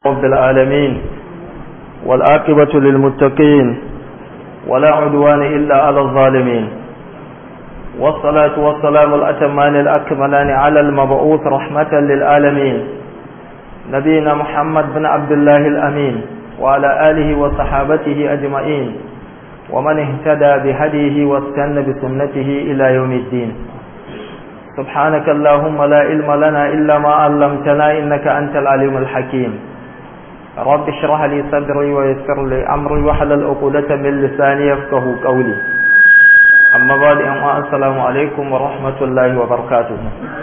رب العالمين والآقبة للمتقين ولا عدوان إلا على الظالمين والصلاة والسلام الأتمان الأكملان على المبعوث رحمة للعالمين نبينا محمد بن عبد الله الأمين وعلى آله وصحابته أجمعين ومن اهتدى بهديه واستنى بسنته إلى يوم الدين سبحانك اللهم لا علم لنا إلا ما علمتنا إنك أنت العليم الحكيم رب اشرح لي صدري ويسر لي أمري وحلل عقدة من لساني يفقه قولي أما بعد السلام عليكم ورحمة الله وبركاته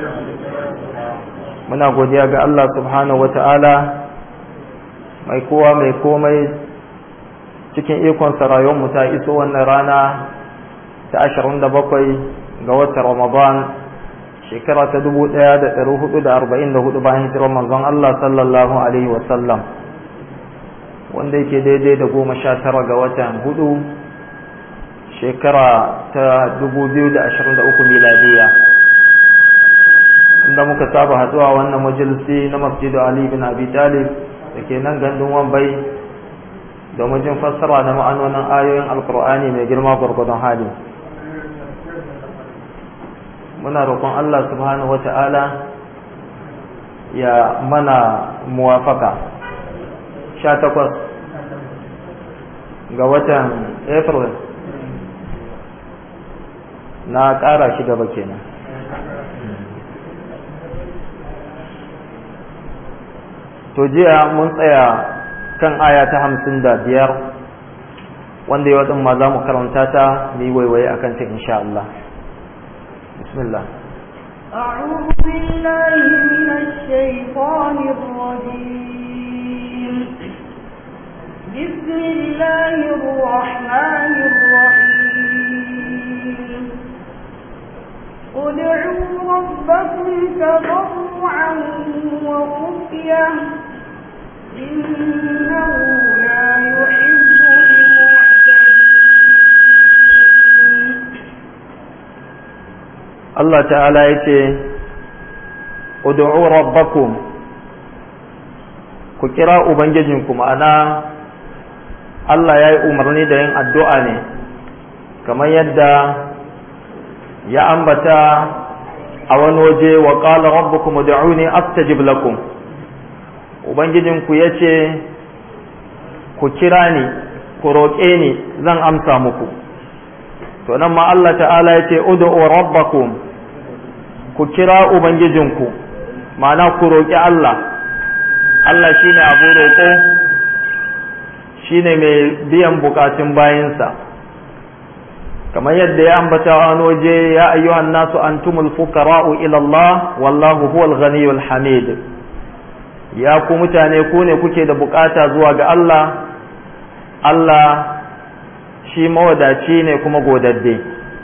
muna godiya ga Allah subhanahu wata'ala mai kowa mai komai cikin ikonsa rayuwarmu ta iso wannan rana ta 27 ga watan Ramadan shekara ta 1444 bayan hijirar manzon Allah sallallahu alaihi wasallam wanda yake daidai da goma sha tara ga watan hudu shekara ta 2023 miladiya inda muka saba haduwa wannan majalisi na masjidu Ali bin Abi Talib da ke nan gandun Wambai domin jin fassara da ma'anonin ayoyin Alkur'ani mai girma gwargwadon hali muna roƙon Allah subhanahu wata'ala ya mana muwafaka sha takwas ga watan April na ƙara shi gaba kenan to jiya mun tsaya kan aya ta hamsin da biyar wanda yau ɗin ma za mu karanta ta mu yi waiwaye a kanta insha Allah bismillah أعوذ بالله من الشيطان الرجيم بسم الله الرحمن الرحيم ادعوا ربكم تضرعا وخفية إنه لا يحب المعتدين الله تعالى يتي ادعوا ربكم ku kira ubangijinku ma'ana Allah ya yi umarni da yin addu'a ne kamar yadda ya ambata a wani waje wa qala rabbukum ud'uni astajib lakum ubangijinku yace ku kira ni ku roƙe ni zan amsa muku to nan ma Allah ta'ala yace ud'u rabbakum ku kira ubangijinku ma'ana ku roƙi Allah Allah shine abu roƙo shine mai biyan bukatun bayinsa kamar yadda ya ambata wani waje ya ayyuhan nasu antumul fuqara'u ila Allah wallahu huwal ghaniyul hamid ya ku mutane ku ne kuke da bukata zuwa ga Allah Allah shi mawadaci ne kuma godadde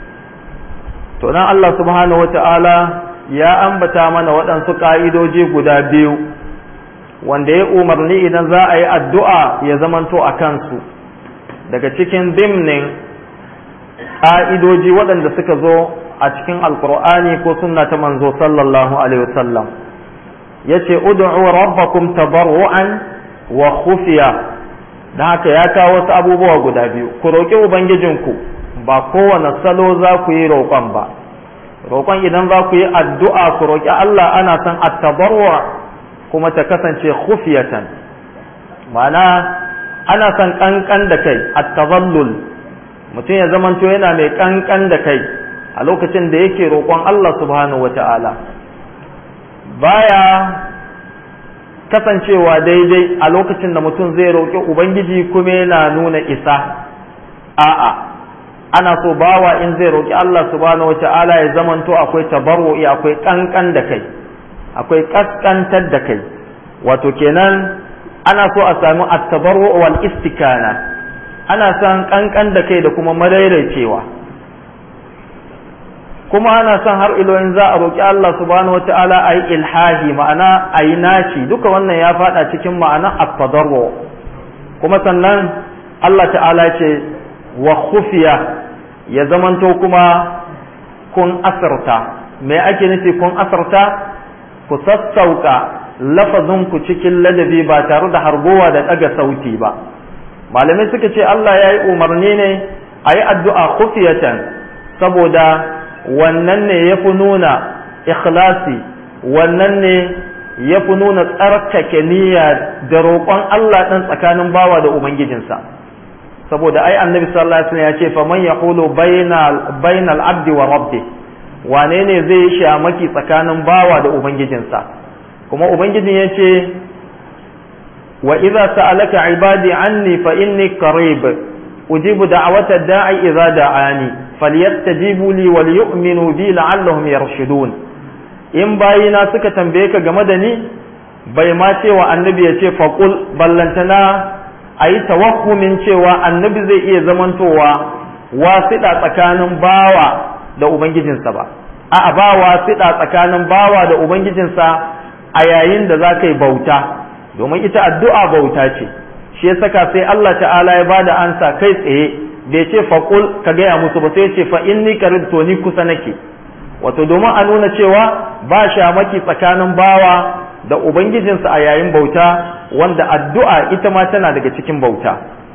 to nan Allah subhanahu wata'ala ya ambata mana waɗansu ƙa'idoji guda biyu wanda ya umarni idan za a yi addu'a ya zamanto a kansu daga cikin dimnin ƙa'idoji waɗanda suka zo a cikin alkur'ani ko sunna ta manzo sallallahu alaihi wasallam ya ce ud'u rabbakum tabarru'an wa khufiya da haka ya kawo wasu abubuwa guda biyu ku roƙi ubangijinku ba kowane salo za ku yi roƙon ba roƙon idan za ku yi addu'a ku roƙi Allah ana son at-tabarru' kuma ta kasance khufiyatan ma'ana ana son kankan da kai at-tazallul mutum ya zamanto yana mai kankan da kai a lokacin da yake roƙon Allah subhanahu wata'ala baya kasancewa daidai a lokacin da mutum zai roƙi ubangiji kuma yana nuna isa a'a ana so bawa in zai roƙi Allah subhanahu wata'ala ya zamanto akwai tabarru'i akwai kankan da kai akwai kaskantar da kai wato kenan ana so a sami at-tabarru wal istikana ana son kankan da kai da kuma madaidaicewa kuma ana son har iloyin za a roƙi Allah subhanahu wata'ala a yi ilhahi ma'ana a yi naci duka wannan ya faɗa cikin ma'ana at-tadarru kuma sannan Allah ta'ala ce wa khufiya ya zamanto kuma kun asarta me ake nufi kun asarta ku sassauka lafazinku cikin ladabi ba tare da hargowa da ɗaga sauti ba malamai suka ce Allah ya yi umarni ne a yi addu'a khufiyatan saboda wannan ne ya fi nuna ikhlasi wannan ne ya fi nuna tsarkake niyya da roƙon Allah ɗan tsakanin bawa da Ubangijinsa saboda ai annabi sallallahu alaihi wasallam ya ce fa man yaqulu bainal abdi wa rabbi wane ne zai shamaki tsakanin bawa da ubangijinsa kuma ubangijin ya ce wa idza sa'alaka ibadi anni fa inni qarib ujibu da'wata da'i idza da'ani falyastajibu li wal yu'minu bi la'allahum yarshudun in bayina suka tambaye ka game da ni bai ma cewa annabi ya ce faqul ballantana ayi tawakkumin cewa annabi zai iya zamantowa wasiɗa tsakanin bawa da ubangijinsa ba a'a ba wasiɗa tsakanin bawa da ubangijinsa a yayin da za ka yi bauta domin ita addu'a bauta ce shi ya saka sai Allah ta'ala ya bada ansa kai tsaye bai ce faƙul ka gaya musu ba sai ce fa inni qarib to ni kusa nake wato domin a nuna cewa ba shamaki tsakanin bawa da ubangijinsa a yayin bauta wanda addu'a ita ma tana daga cikin bauta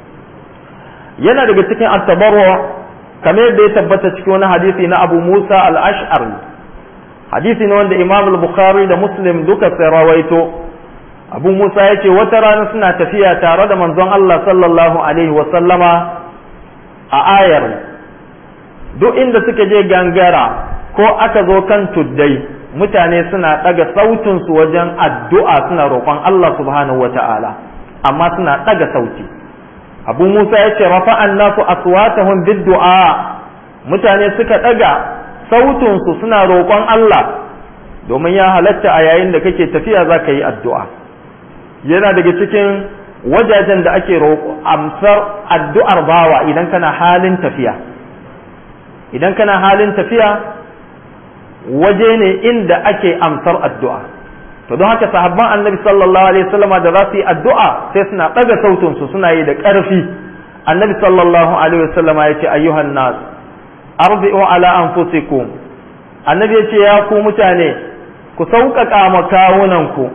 yana daga cikin attabarwa kamar yadda ya tabbata cikin wani hadisi na Abu Musa al-Ash'ari hadisi ne wanda Imam al-Bukhari da Muslim duka sai rawaito Abu Musa ya ce wata rana suna tafiya tare da manzon Allah sallallahu alaihi wa sallama a ayar duk inda suka je gangara ko aka zo kan tuddai mutane suna ɗaga sautinsu wajen addu'a suna roƙon Allah subhanahu wa ta'ala amma suna ɗaga sauti abu musa ya ce rafa'an nasu aswatahum bid-du'a mutane suka ɗaga sautinsu suna roƙon Allah domin ya halatta a yayin da kake tafiya za ka yi addu'a yana daga cikin wajajen da ake roƙo amsar addu'ar bawa idan kana halin tafiya idan kana halin tafiya waje ne inda ake amsar addu'a to don haka sahabban annabi sallallahu alaihi wasallam da za su yi addu'a sai suna ɗaga sautinsu suna yi da ƙarfi annabi sallallahu alaihi wasallam ya ce ayyuhan nas arbi'u ala anfusikum annabi ya ce ya ku mutane ku sauƙaƙa ma kawunanku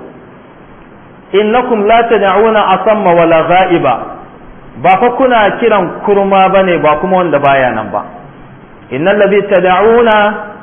innakum la tad'una asamma wala ghaiba ba fa kuna kiran kurma bane ba kuma wanda baya nan ba innal ladhi tad'una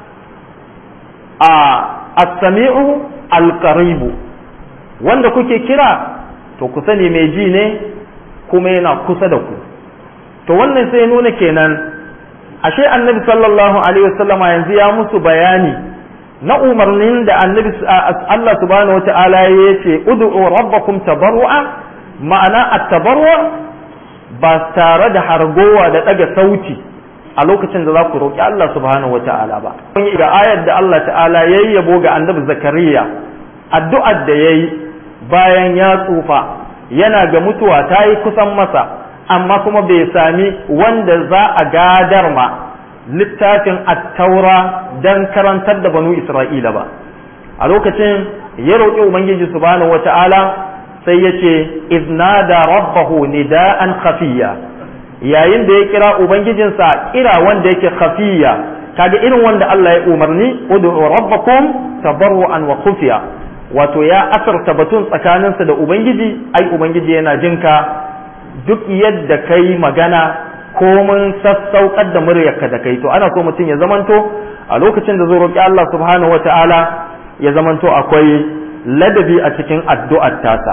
a as-sami'u al-qaribu wanda kuke kira to ku sani mai ji ne kuma yana kusa da ku to wannan sai nuna kenan ashe annabi sallallahu alaihi wasallama yanzu ya musu bayani na umarnin da annabi Allah subhanahu wata'ala ya ce ud'u rabbakum tabarru'a ma'ana at-tabarru ba tare da hargowa da daga sauti a lokacin da za ku roƙi Allah subhanahu wata'ala ba kun yi da ayar da Allah ta'ala yayi yabo ga annabi zakariya addu'ar da yayi bayan ya tsufa yana ga mutuwa ta yi kusan masa amma kuma bai sami wanda za a gadar ma littafin attaura don karantar da banu isra'ila ba a lokacin ya roƙi ubangiji subhanahu wata'ala sai ya ce iznada rabbahu nida'an khafiya yayin da ya kira ubangijinsa kira wanda yake khafiya kaga irin wanda Allah ya umarni ud'u rabbakum tabarru'an wa khufiya wato ya asarta batun tsakaninsa da ubangiji ai ubangiji yana jinka duk yadda kai magana komin sassaukar da muryarka da kai to ana so mutum ya zamanto a lokacin da zo roƙi Allah subhanahu wata'ala ya zamanto akwai ladabi a cikin addu'ar tasa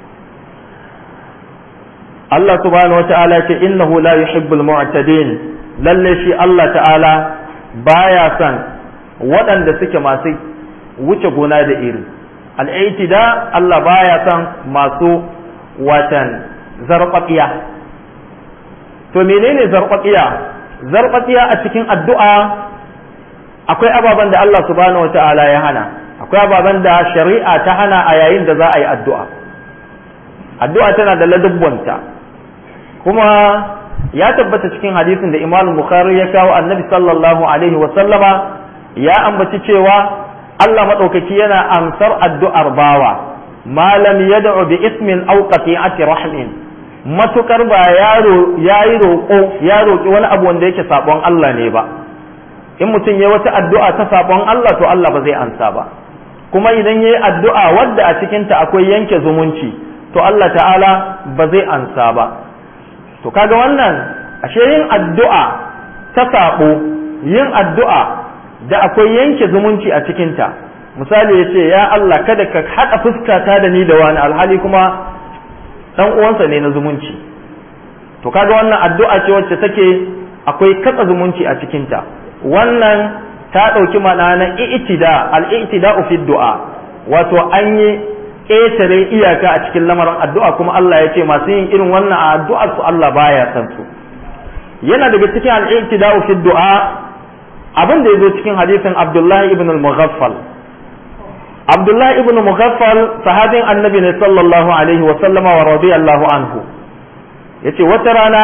Allah subhanahu wata'ala ce innahu la yuhibbul mu'tadin lalle shi Allah ta'ala baya son waɗanda suke masu wuce gona da iri al'aitida Allah baya son masu watan zarfafiya to menene zarfafiya zarfafiya a cikin addu'a akwai ababen da Allah subhanahu wata'ala ya hana akwai ababen da shari'a ta hana a yayin da za a yi addu'a addu'a tana da ladubbanta kuma ya tabbata cikin hadisin da imam bukhari ya kawo annabi sallallahu alaihi wa sallama ya ambaci cewa Allah maɗaukaki yana amsar addu'ar bawa malam yad'u bi ismin aw qati'ati rahmin matukar ba yaro yayi roƙo ya roƙi wani abu wanda yake sabon Allah ne ba in mutum ya wata addu'a ta sabon Allah to Allah ba zai ansa ba kuma idan yayi addu'a wadda a cikin ta akwai yanke zumunci to Allah ta'ala ba zai ansa ba to kaga wannan ashe yin addu'a ta sabo yin addu'a da akwai yanke zumunci a cikin ta misali ya ce ya Allah kada ka haɗa fuskata da ni da wani alhali kuma ɗan uwansa ne na zumunci to kaga wannan addu'a ce wacce take akwai katsa zumunci a cikinta wannan ta ɗauki mana na i'tida al-i'tida fi du'a wato an yi ƙetare iyaka a cikin lamarin addu'a kuma Allah ya ce masu yin irin wannan a addu'ar su Allah baya san su yana daga cikin al-i'tida fi du'a abin da ya zo cikin hadisin Abdullahi ibn al-Mughaffal Abdullahi ibn Mughaffal sahabin annabi ne sallallahu alaihi wa sallama wa radiyallahu anhu yace wata rana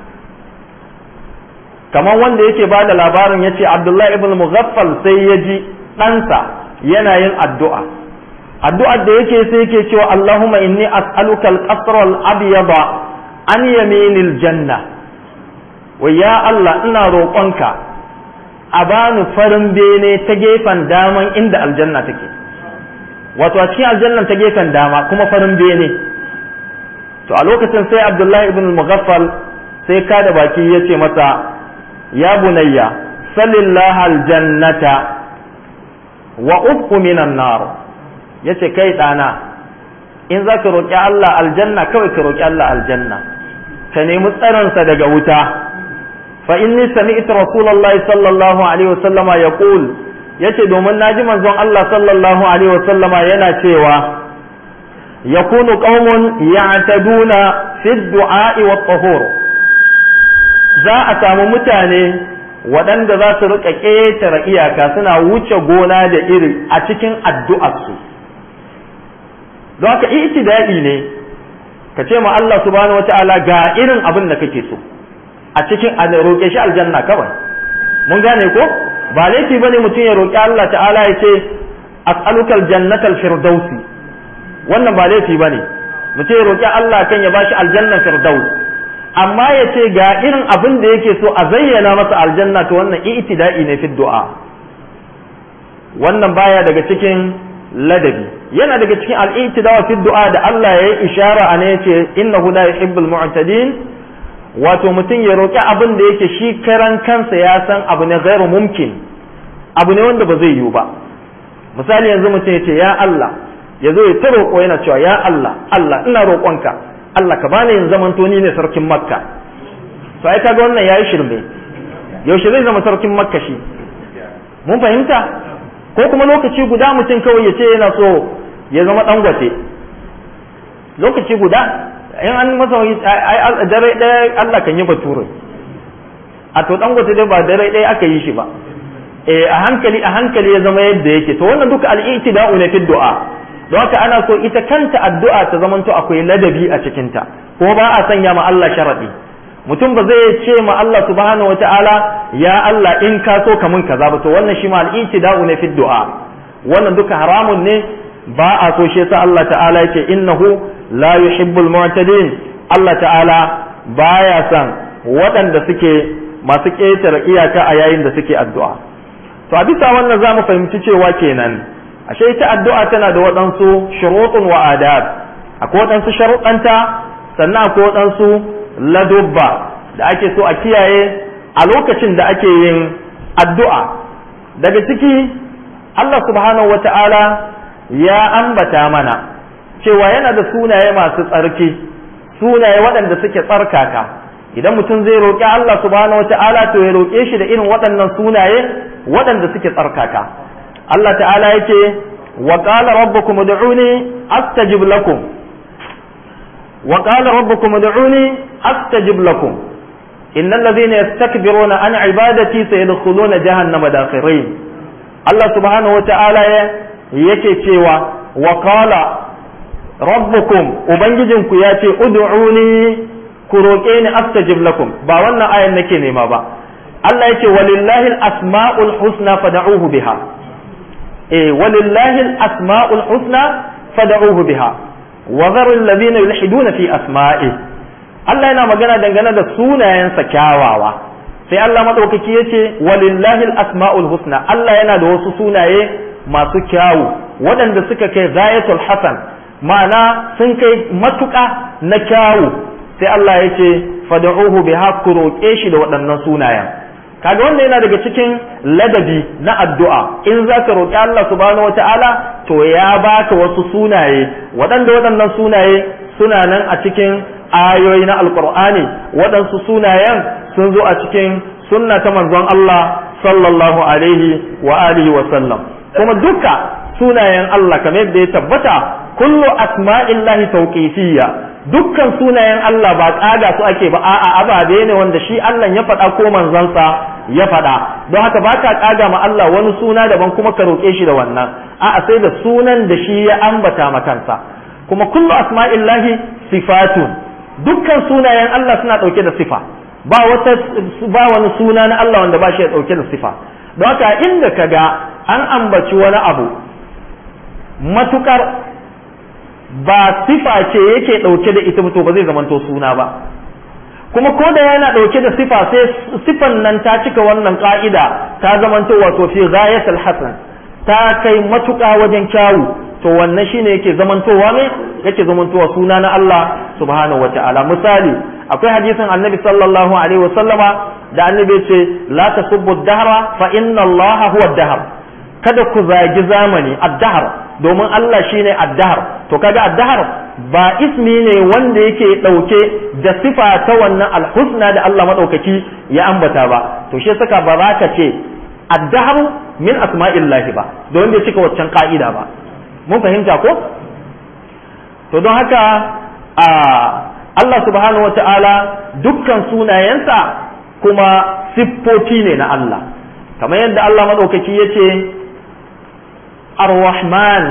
kamar wanda yake ba da labarin yace Abdullahi ibn Mughaffal sai ya ji ɗansa yana yin addu'a addu'ar da yake sai yake cewa Allahumma inni as'aluka al-qasr al-abyada an yaminil janna wa ya Allah ina roƙonka a bani farin bene ta gefen daman inda aljanna take wato a cikin aljannan ta gefen dama kuma farin bene to a lokacin sai abdullahi ibn mughaffal sai ka da baki ya ce masa ya bunayya salillah aljannata wa ufku minan nar ya ce kai ɗana in za ka roƙi Allah aljanna kawai ka roƙi Allah aljanna ka nemi tsaronsa daga wuta fa inni sami'tu rasulullahi sallallahu alaihi wasallama yaqul yace domin naji manzon Allah sallallahu alaihi wasallama yana cewa yakunu qaumun ya'taduna fi du'a'i wa tahur za a samu mutane waɗanda za su rika ƙetare iyaka suna wuce gona da iri a cikin addu'arsu don haka itida'i ne ka ce ma Allah subhanahu wata'ala ga irin abin da kake so a cikin a roƙe shi aljanna kawai mun gane ko ba laifi bane mutum ya roƙi Allah ta'ala ya ce as'aluka aljannata alfirdausi wannan ba laifi bane mutum ya roƙi Allah kan ya bashi aljannan firdaus amma ya ce ga irin abin da yake so a zayyana masa aljanna to wannan i'tida'i ne fi du'a wannan baya daga cikin ladabi yana daga cikin al-i'tida'i fi du'a da Allah ya yi ishara a ne yace innahu la yuhibbul mu'tadin wato mutum ya roƙi abin da yake shi karan kansa ya san abu ne gairu mumkin abu ne wanda ba zai yiwu ba misali yanzu mutum ya ce ya Allah ya zo ya ta roƙo yana cewa ya Allah Allah ina roƙonka Allah ka bani yin zaman ni ne sarkin makka to ai kaga wannan yayi shirme yaushe zai zama sarkin makka shi mun fahimta ko kuma lokaci guda mutum kawai ya ce yana so ya zama dangote lokaci guda in an masa dare ɗaya Allah kan yi bature a to dangote dai ba dare ɗaya aka yi shi ba eh a hankali a hankali ya zama yadda yake to wannan duka al-i'tida'u ne fi du'a don haka ana so ita kanta addu'a ta zamanto akwai ladabi a cikinta kuma ba a sanya ma Allah sharadi mutum ba zai ce ma Allah subhanahu wata'ala ya Allah in ka so ka mun kaza ba to wannan shi ma al-i'tida'u ne fi du'a wannan duka haramun ne ba a so shi yasa Allah ta'ala yake innahu la yuhibbul mu'tadin Allah ta'ala baya son waɗanda suke masu ƙetare iyaka a yayin da suke addu'a to a bisa wannan za mu fahimci cewa kenan ashe ita addu'a tana da waɗansu shuruɗun wa adab akwai waɗansu sharuɗanta sannan akwai waɗansu ladubba da ake so a kiyaye a lokacin da ake yin addu'a daga ciki Allah subhanahu wa ta'ala ya ambata mana cewa yana da sunaye masu tsarki sunaye waɗanda suke tsarkaka idan mutum zai roƙi Allah subhanahu wa ta'ala to ya roƙe shi da irin waɗannan sunaye waɗanda suke tsarkaka Allah ta'ala yake wa qala rabbukum ud'uni astajib lakum wa qala rabbukum ud'uni astajib lakum innal ladhina yastakbiruna an ibadati sayadkhuluna jahannama dakhirin Allah subhanahu wa ta'ala yake cewa wa qala rabbukum ubangijinku ya ce ud'uni ku roƙe ni astajib lakum ba wannan ayan nake nema ba Allah yake walillahi al-asma'ul husna fad'uhu biha eh walillahi al-asma'ul husna fad'uhu biha wa dharu alladhina yulhiduna fi asma'i Allah yana magana dangane da sunayensa kyawawa sai Allah madaukaki yace walillahi al-asma'ul husna Allah yana da wasu sunaye masu kyawu waɗanda suka kai zayatul hasan ma'ana sun kai matuƙa na kyawu sai Allah ya ce fad'uhu bi ku roƙe shi da waɗannan sunayen kaga wannan yana daga cikin ladabi na addu'a in za ka roƙi Allah subhanahu wata'ala to ya baka wasu sunaye waɗanda waɗannan sunaye suna nan a cikin ayoyi na alƙur'ani waɗansu sunayen sun zo a cikin sunna ta manzon Allah sallallahu alaihi wa alihi wa sallam kuma duka sunayen Allah kamar yadda ya tabbata kullu asma'illahi tawqifiyya dukkan sunayen Allah ba kaga su ake ba a'a ababe ne wanda shi Allah ya faɗa ko manzansa ya faɗa don haka ba ka kaga ma Allah wani suna daban kuma ka roƙe shi da wannan a'a sai da sunan da shi ya ambata ma kansa kuma kullu asma'illahi sifatun dukkan sunayen Allah suna ɗauke da sifa ba wata ba wani suna na Allah wanda ba shi ya ɗauke da sifa don haka inda ka ga an ambaci wani abu matukar ba sifa ce yake ɗauke da ita to ba zai zamanto suna ba kuma ko da yana ɗauke da sifa sai sifan nan ta cika wannan ka'ida ta zamanto wato fi ghayatul hasan ta kai matuƙa wajen kyawu to wannan shine yake zamantowa ne yake zamantowa suna na Allah subhanahu wata'ala misali akwai hadisin annabi sallallahu alaihi wasallama da annabi ce la tasubbu dahra fa inna Allah huwa dahr kada ku zagi zamani ad-dahr domin Allah shine ad-dahr to kaga ad-dahr ba ismi ne wanda yake dauke da sifa ta wannan al-husna da Allah madaukaki ya ambata ba to shi saka ba za ka ce ad-dahr min asma'illahi ba don bai cika waccan ka'ida ba mun fahimta ko to don haka a Allah subhanahu wata'ala dukkan sunayensa kuma siffofi ne na Allah kamar yadda Allah madaukaki yace ar-rahman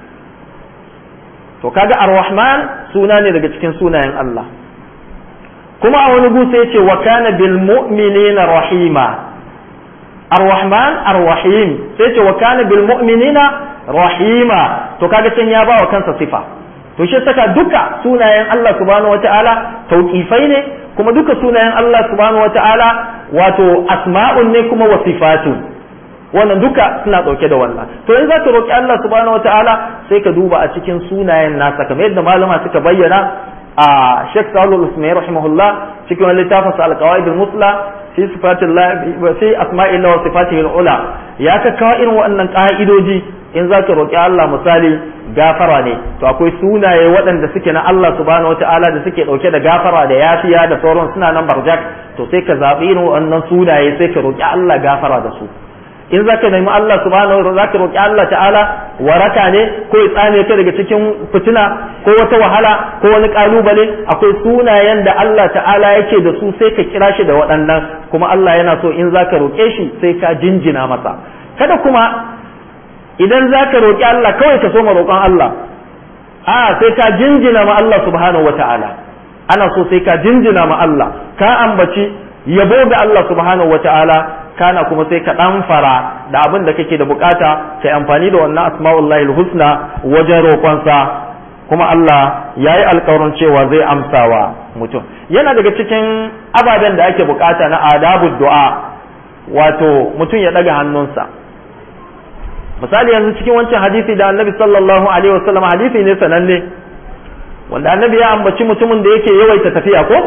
to kaga ar-rahman suna ne daga cikin sunayen Allah kuma a wani gusa yace wa kana bil mu'minina rahima ar-rahman ar-rahim sai yace wa kana bil mu'minina rahima to kaga can ya bawa kansa sifa to shi saka duka sunayen Allah subhanahu wataala tauqifai ne kuma duka sunayen Allah subhanahu wataala wato asma'un ne kuma wasifatun wannan duka suna ɗauke da wannan to in za ka roƙi Allah subhanahu wataala sai ka duba a cikin sunayen nasa kamar yadda malama suka bayyana a Sheikh Salul Usmai rahimahullah cikin wani littafin sa al-qawaid al-musla fi sifatillah fi asma'illah wa sifatihi al-ula ya ka kawo irin waɗannan ka'idoji in za ka roƙi Allah misali gafara ne to akwai sunaye waɗanda suke na Allah subhanahu wataala da suke ɗauke da gafara da yafiya da sauran suna nan barjak to sai ka zaɓi irin waɗannan sunaye sai ka roƙi Allah gafara da su in zaka nemi Allah subhanahu wa zaka roki Allah ta'ala waraka ne ko ya tsame ka daga cikin fitina ko wata wahala ko wani kalubale akwai sunayen da Allah ta'ala yake da su sai ka kira shi da waɗannan kuma Allah yana so in zaka roke shi sai ka jinjina masa kada kuma idan zaka roki Allah kawai ka so ma roƙon Allah a sai ka jinjina ma Allah subhanahu wa ta'ala ana so sai ka jinjina ma Allah ka ambaci yabo ga Allah subhanahu wa ta'ala kana kuma sai ka dan fara da abin da kake da bukata kai amfani da wannan asma'ullahi husna wajen roƙonsa kuma Allah ya yi alkawarin cewa zai amsawa mutum yana daga cikin ababen da ake bukata na adabu du'a wato mutum ya daga hannunsa misali yanzu cikin wancan hadisi da annabi sallallahu alaihi wasallam hadisi ne sananne wanda annabi ya ambaci mutumin da yake yawaita tafiya ko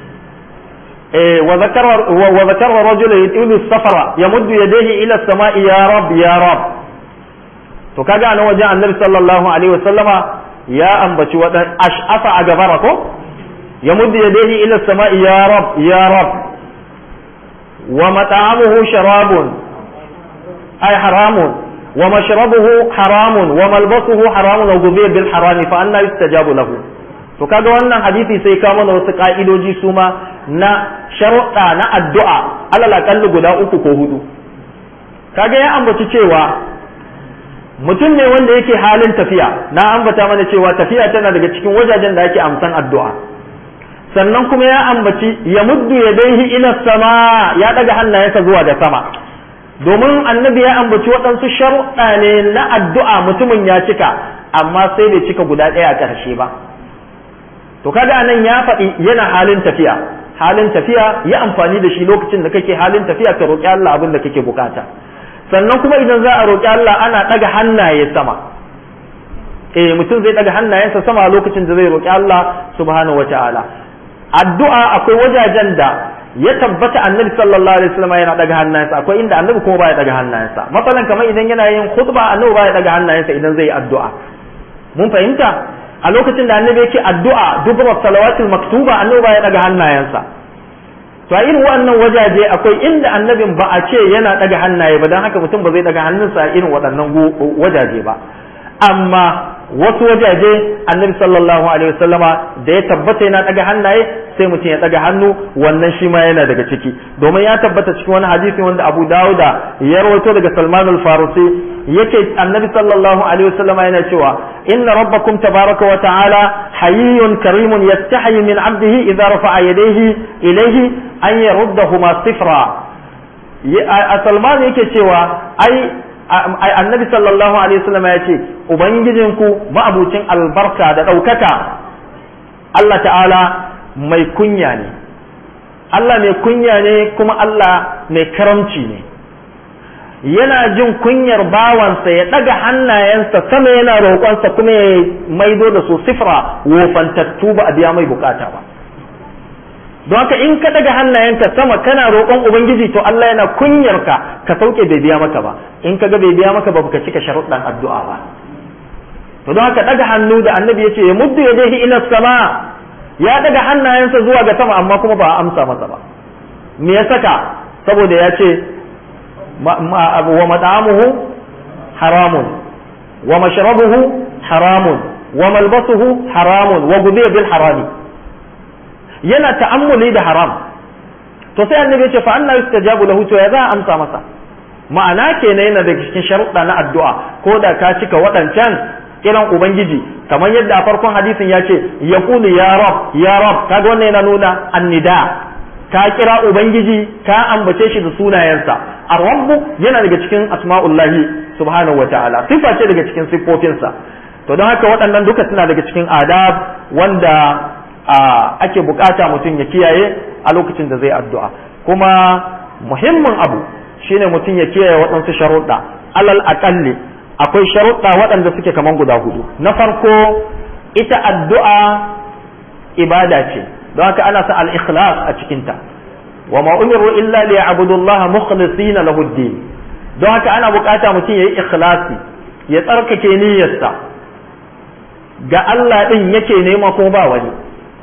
وذكر وذكر رجل يطيل السفر يمد يديه الى السماء يا رب يا رب to kaga a nan wajen annabi sallallahu alaihi wasallama ya ambaci wadan ash'afa a gabara ko ya muddu yadayhi ila samai ya rab ya rab wa mat'amuhu sharabun ay haramun wa mashrabuhu haramun wa malbasuhu haramun wa ghudhiya bil harami fa anna yustajabu lahu to kaga wannan hadisi sai ka mana wasu ka'idoji su ma na sharuɗa na addu'a alal akalli guda uku ko hudu kaga ya ambaci cewa mutum ne wanda yake halin tafiya na ambata mana cewa tafiya tana daga cikin wajajen da ake amsan addu'a sannan kuma ya ambaci ya muddu ya daihi ila sama ya daga hannayensa zuwa da sama domin annabi ya ambaci waɗansu sharuɗa ne na addu'a mutumin ya cika amma sai bai cika guda ɗaya a ƙarshe ba to kaga anan ya faɗi yana halin tafiya halin tafiya ya amfani da shi lokacin da kake halin tafiya ka roƙi Allah abin da kake bukata sannan kuma idan za a roƙi Allah ana ɗaga hannaye sama eh mutum zai daga hannayensa sama a lokacin da zai roki Allah subhanahu wataala addu'a akwai wajajen da ya tabbata annabi sallallahu alaihi wasallam yana daga hannayensa akwai inda annabi kuma baya daga hannayensa masalan kamar idan yana yin khutba annabi baya daga hannayensa idan zai yi addu'a mun fahimta a lokacin da annabi yake addu'a dubra salawatul maktuba annabi baya daga hannayensa to a irin wannan wajaje akwai inda annabin ba a ce yana daga hannaye ba dan haka mutum ba zai daga hannunsa a irin waɗannan wajaje ba amma wasu wajaje annabi sallallahu alaihi wasallama da ya tabbata yana daga hannaye sai mutum ya daga hannu wannan shi ma yana daga ciki domin ya tabbata cikin wani hadisi wanda Abu Dawuda ya rawaito daga Salman al-Farisi yake annabi sallallahu alaihi wasallama yana cewa inna rabbakum tabaraka wa ta'ala hayyun karimun yastahi min 'abdihi idza rafa'a yadayhi ilayhi an yaruddahuma sifra a Salman yake cewa ai annabi sallallahu alaihi wasallam ya ce ubangijinku ma'abucin albarka da ɗaukaka Allah ta'ala mai kunya ne Allah mai kunya ne kuma Allah mai karamci ne yana jin kunyar bawansa ya ɗaga hannayensa sama yana roƙonsa kuma ya maido da su sifra wofantattu ba a biya mai bukata ba don haka in ka daga hannayenka sama kana roƙon ubangiji to Allah yana kunyar ka ka sauke bai biya maka ba in ka ga bai biya maka ba baka cika sharuɗan addu'a ba to don haka daga hannu da annabi yace ya muddu yadayhi ila sama ya daga hannayensa zuwa ga sama amma kuma ba a amsa masa ba me ya saka saboda ya ce wa mat'amuhu haramun wa mashrabuhu haramun wa malbasuhu haramun wa gudiya bil harami yana ta'ammuli da haram to sai annabi ya ce fa anna yustajabu lahu to ya za a amsa masa ma'ana kenan yana da cikin sharuɗa na addu'a ko da ka cika waɗancan kiran ubangiji kamar yadda a farkon hadisin ya ce ya kulu ya rab ya rab kaga wannan yana nuna annida ka kira ubangiji ka ambace shi da sunayensa ar-rabbu yana daga cikin asma'ullahi subhanahu wataala sifa ce daga cikin siffofinsa to don haka waɗannan duka suna daga cikin adab wanda ake bukata mutum ya kiyaye a lokacin da zai addu'a kuma muhimmin abu shine mutum ya kiyaye waɗansu sharuɗa alal aƙalli akwai sharuɗa waɗanda suke kaman guda hudu na farko ita addu'a ibada ce don haka ana sa al-ikhlas a cikinta wa ma umiru illa li ya'budullaha mukhlisina lahu din don haka ana bukata mutum yayi ikhlasi ya tsarkake niyyarsa ga Allah din yake nema ko ba wani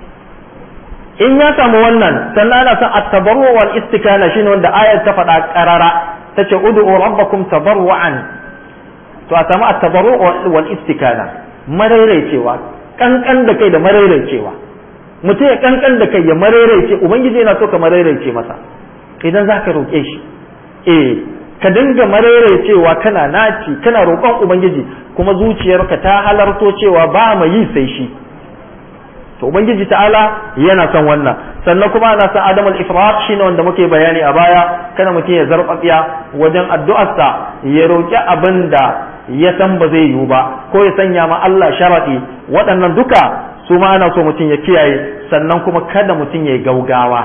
in ya samu wannan sannan ana son at-tabarru wal istikana shine wanda ayar ta faɗa qarara tace ud'u rabbakum tabarruan to a samu at-tabarru wal istikana maraicewa kankan da kai da maraicewa mutum ya kankan da kai ya maraice ubangiji yana so ka maraice masa idan zaka roke shi eh ka dinga maraicewa kana naci kana roƙon ubangiji kuma zuciyarka ta halarto cewa ba mai yi sai shi to ubangiji ta'ala yana son wannan sannan kuma ana son adamul ifrat shine wanda muke bayani a baya kana mutum ya zarfafiya wajen addu'arsa ya roki abin da ya san ba zai yiwu ba ko ya sanya ma Allah sharadi waɗannan duka su ma ana so mutum ya kiyaye sannan kuma kada mutum ya gaugawa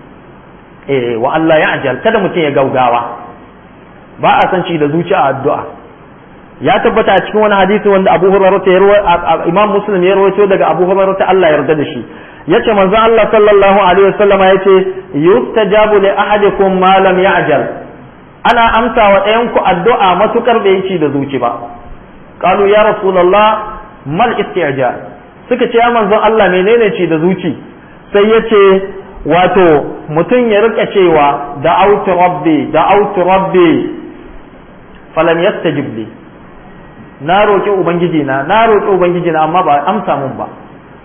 eh wa Allah ya ajal kada mutum ya gaugawa ba a san shi da zuciya addu'a ya tabbata a cikin wani hadisi wanda Abu Hurairah ya rawaito Imam Muslim ya rawaito daga Abu Hurairah ta Allah yarda da shi yace manzon Allah sallallahu alaihi wasallam yace yustajabu li ahadikum ma lam ya'jal ana amsa wa ɗayan ku addu'a matukar da yake da zuci ba qalu ya rasulullah mal istijal suka ce ya manzon Allah menene ce da zuci sai yace wato mutum ya rika cewa da autu rabbi da autu rabbi falam yastajib li na roƙi ubangiji na na roƙi ubangiji na amma ba amsa mun ba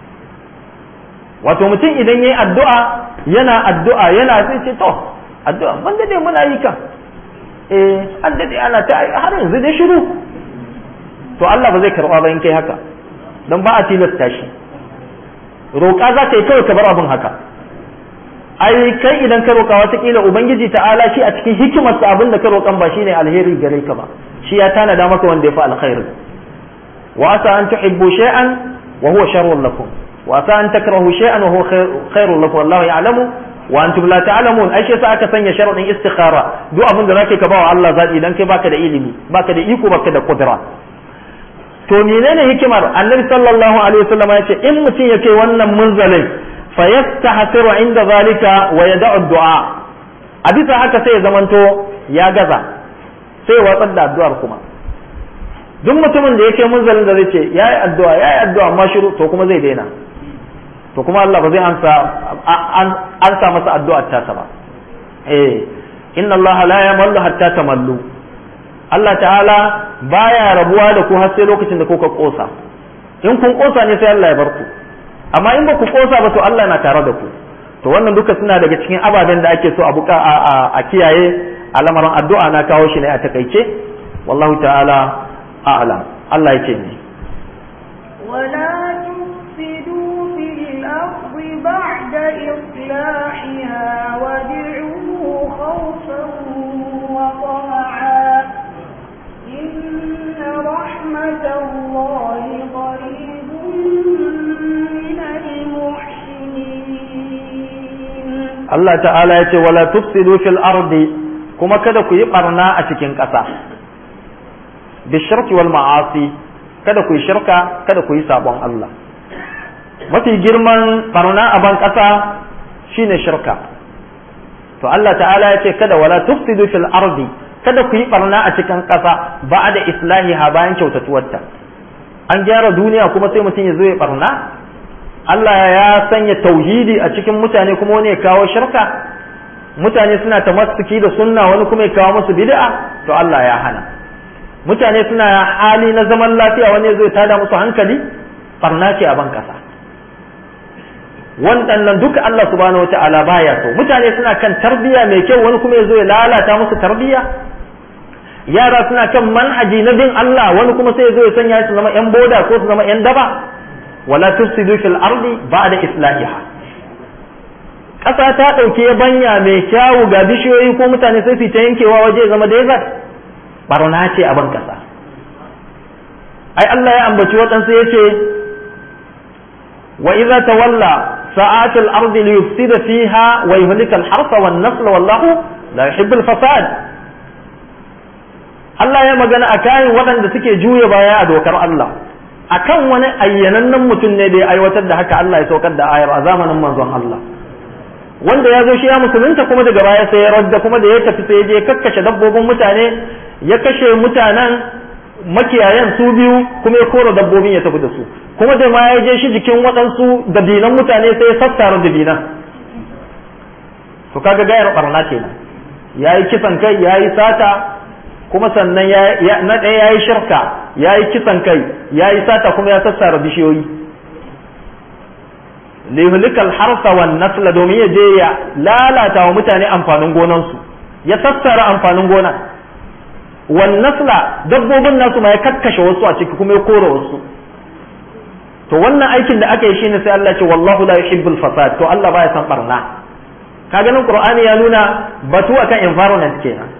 wato mutum idan yayi addu'a yana addu'a yana sai ce to addu'a ban dade muna yi kan eh an dade ana ta har yanzu dai shiru to Allah ba zai karba ba in kai haka dan ba a tilasta shi roƙa za ka yi kawai ka bar abin haka ai kai idan ka roƙa watakila ubangiji ta'ala shi a cikin hikimarsa abin da ka roƙan ba shine alheri gare ka ba shi ya tanada maka wanda ya fi alkhairi wa asa an tuhibbu shay'an wa huwa sharrun lakum wa asa an takrahu shay'an wa huwa khairun lakum wallahu ya'lamu wa antum la ta'lamun ai shi yasa aka sanya sharadin istikhara duk abin da zaka ka bawa Allah zabi idan kai baka da ilimi baka da iko baka da kudura to menene hikimar annabi sallallahu alaihi wasallam ya ce in mutum ya kai wannan munzalin fa yastahsiru inda zalika wa yada'u du'a a bisa haka sai ya zamanto ya gaza sai ya watsar da addu'ar kuma duk mutumin da ya kai munzalin da zai ce yayi addu'a yayi addu'a amma shiru to kuma zai daina to kuma Allah ba zai ansa an sa masa addu'ar tasa ba eh inna Allah la yamallu hatta tamallu Allah ta'ala baya rabuwa da ku har sai lokacin da kuka kosa in kun kosa ne sai Allah ya bar ku amma in ba ku kosa ba to Allah na tare da ku to wannan duka suna daga cikin ababen da ake so a buka a kiyaye a lamarin addu'a na kawo shi ne a takaice wallahu ta'ala a'lam Allah yake ne ولا تفسدوا في الأرض بعد إصلاحها وادعوه خوفا وطمعا إن رحمة الله قريب من المحسنين Allah ta'ala ya ce wala tufsidu fil ardi kuma kada ku yi barna a cikin ƙasa bishirki wal ma'asi kada ku yi shirka kada ku yi sabon Allah mafi girman barna a ban ƙasa shine shirka to Allah ta'ala ya ce kada wala tufsidu fil ardi kada ku yi barna a cikin ƙasa ba da islahiha bayan kyautatuwarta an gyara duniya kuma sai mutum ya zo ya barna Allah ya sanya tauhidi a cikin mutane kuma wani ya kawo shirka mutane suna tamassuki da sunna wani kuma ya kawo musu bid'a to Allah ya hana mutane suna hali na zaman lafiya wani ya zo ya tada musu hankali barna ce a ban kasa wannan duka Allah subhanahu wataala baya so mutane suna kan tarbiyya mai kyau wani kuma ya zo ya lalata musu tarbiyya yara suna kan manhaji na bin Allah wani kuma sai ya zo ya sanya su zama yan boda ko su zama yan daba wala tufsidu fil ardi ba'da islahiha ƙasa ta ɗauki banya mai kyawu ga bishiyoyi ko mutane sai su ta yankewa waje zama desert barna ce a ban ƙasa ai Allah ya ambaci waɗansu ya ce wa idza tawalla sa'atul ardi li yufsida fiha wa yuhlika al harsa wan nasl wallahu la yuhibbu al fasad Allah ya magana a kayan waɗanda suke juya baya a dokar Allah akan wani ayyanannen mutum ne da ya aiwatar da haka Allah ya saukar da ayar a zamanin manzon Allah wanda ya zo shi ya musulunta kuma daga baya sai ya radda kuma da ya tafi sai ya je kakkashe dabbobin mutane ya kashe mutanen makiyayan su biyu kuma ya kora dabbobin ya tafi da su kuma da ma ya je shi jikin waɗansu dabinan mutane sai ya sassara dabinan to kaga gayar barna kenan ya yi kisan kai ya yi sata kuma sannan na ɗaya ya yi shirka ya yi kisan kai ya yi sata kuma ya sassara bishiyoyi lihulikal harsa wan nasla domin ya je ya lalata wa mutane amfanin gonansu ya sassara amfanin gona wan nasla dabbobin nasu ma ya kakkashe wasu a ciki kuma ya kora wasu to wannan aikin da aka yi shine sai Allah ce wallahu la yuhibbul fasad to Allah baya san barna kaga nan qur'ani ya nuna batu akan environment kenan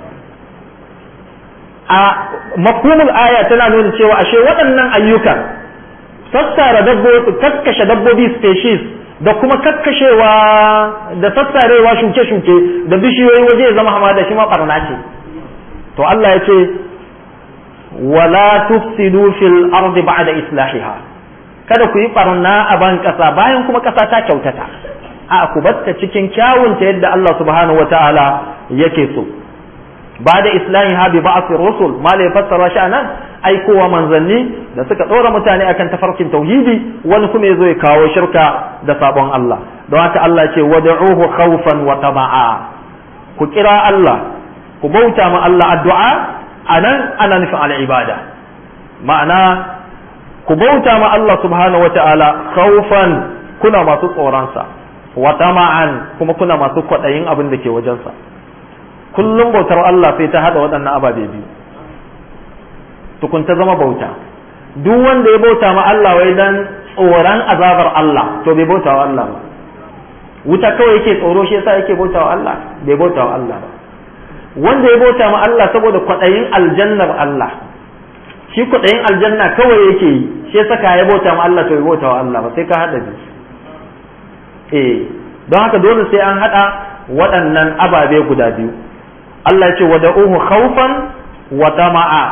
a mafhumul aya tana nuna cewa ashe waɗannan ayyukan sassara dabbobi kakkashe dabbobi species da kuma kakkashewa da sassarewa shuke-shuke da bishiyoyi waje ya zama hamada shi ma barna ce to Allah ya ce wala tufsidu fil ardi ba'da islahiha kada ku yi barna a ban kasa bayan kuma kasa ta kyautata a ku batta cikin kyawunta yadda Allah subhanahu wataala yake so ba da islahiha bi ba'th rusul ma la fassara shi anan aikowa manzanni da suka dora mutane akan tafarkin tauhidi wani kuma yazo ya kawo shirka da sabon Allah don haka Allah ce wad'uhu khawfan wa tama'a ku kira Allah ku bauta ma Allah addu'a anan ana nufin al-ibada ma'ana ku bauta ma Allah subhanahu wa ta'ala khawfan kuna masu tsoronsa wa tama'an kuma kuna masu kwaɗayin abin da ke wajensa kullum bautar Allah sai ta hada waɗannan ababe biyu tukun ta zama bauta duk wanda ya bauta ma Allah wai dan tsoron azabar Allah to bai bauta wa Allah ba wuta kawai yake tsoro shi yasa yake bauta wa Allah bai bauta wa Allah ba wanda ya bauta ma Allah saboda kwaɗayin aljannar Allah shi kwaɗayin aljanna kawai yake yi shi yasa ka ya bauta ma Allah to bai bauta wa Allah ba sai ka hada biyu eh don haka dole sai an hada waɗannan ababe guda biyu Allah ce wa da'uhu khawfan wa tama'a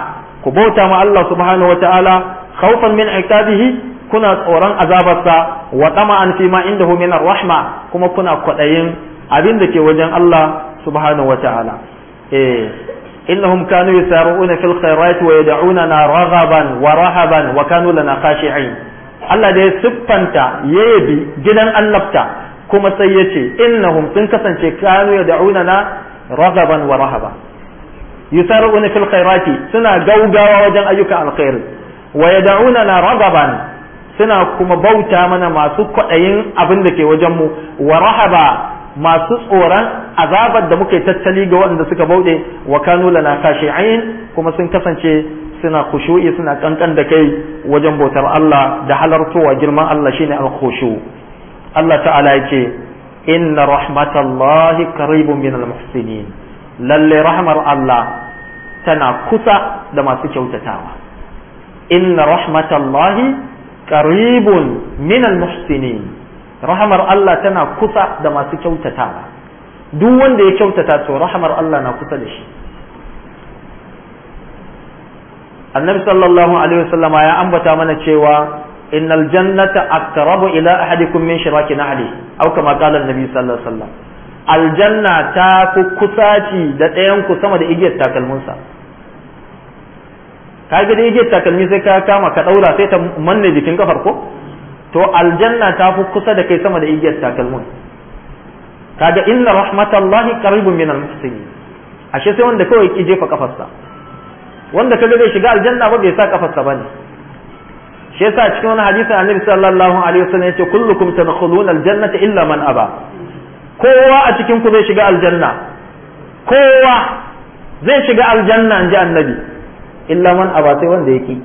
ku bauta ma Allah subhanahu wataala khawfan min iqabihi kuna tsoron azabarsa wa tama'an fi ma indahu min rahma kuma kuna kwadayin abin da ke wajen Allah subhanahu wataala eh innahum kanu yusara'una fil khairati wa yad'unana raghaban wa rahaban wa kanu lana khashi'in Allah da ya siffanta yabi gidan annabta kuma sai ya ce innahum sun kasance kanu yad'unana raghaban wa rahaba yusara'una fil khairati suna gaugawa wajen ayyukan alkhairi wa yad'unana raghaban suna kuma bauta mana masu kwaɗayin abin da ke wajen mu wa rahaba masu tsoron azabar da muka yi tattali ga waɗanda suka bauɗe wa kanu lana khashi'in kuma sun kasance suna khushu'i suna kankan da kai wajen bautar Allah da halartowa girman Allah shine al-khushu Allah ta'ala yake inna rahmatallahi qaribun min al-muhsinin lalle rahmar Allah tana kusa da masu kyautatawa inna rahmatallahi qaribun min al-muhsinin rahamar Allah tana kusa da masu kyautatawa duk wanda ya kyautata to rahamar Allah na kusa da shi annabi sallallahu alaihi wasallama ya ambata mana cewa innal jannata aqrabu ila ahadikum min shiraki nahli aw kama qala annabi sallallahu alaihi wasallam aljanna ta fi kusaci da ɗayan ku sama da igiyar takalminsa ka ga da igiyar takalmi sai ka kama ka daura sai ta manne jikin kafar ko to aljanna ta fi kusa da kai sama da igiyar takalmin kaga inna rahmatallahi qaribun minal muhsinin ashe sai wanda kawai ki jefa kafarsa wanda kaga zai shiga aljanna ba bai sa kafarsa bane shi yasa cikin wani hadisin annabi sallallahu alaihi wasallam yace kullukum tadkhuluna aljannata illa man aba kowa a cikin ku zai shiga aljanna kowa zai shiga aljanna inji annabi illa man aba sai wanda yake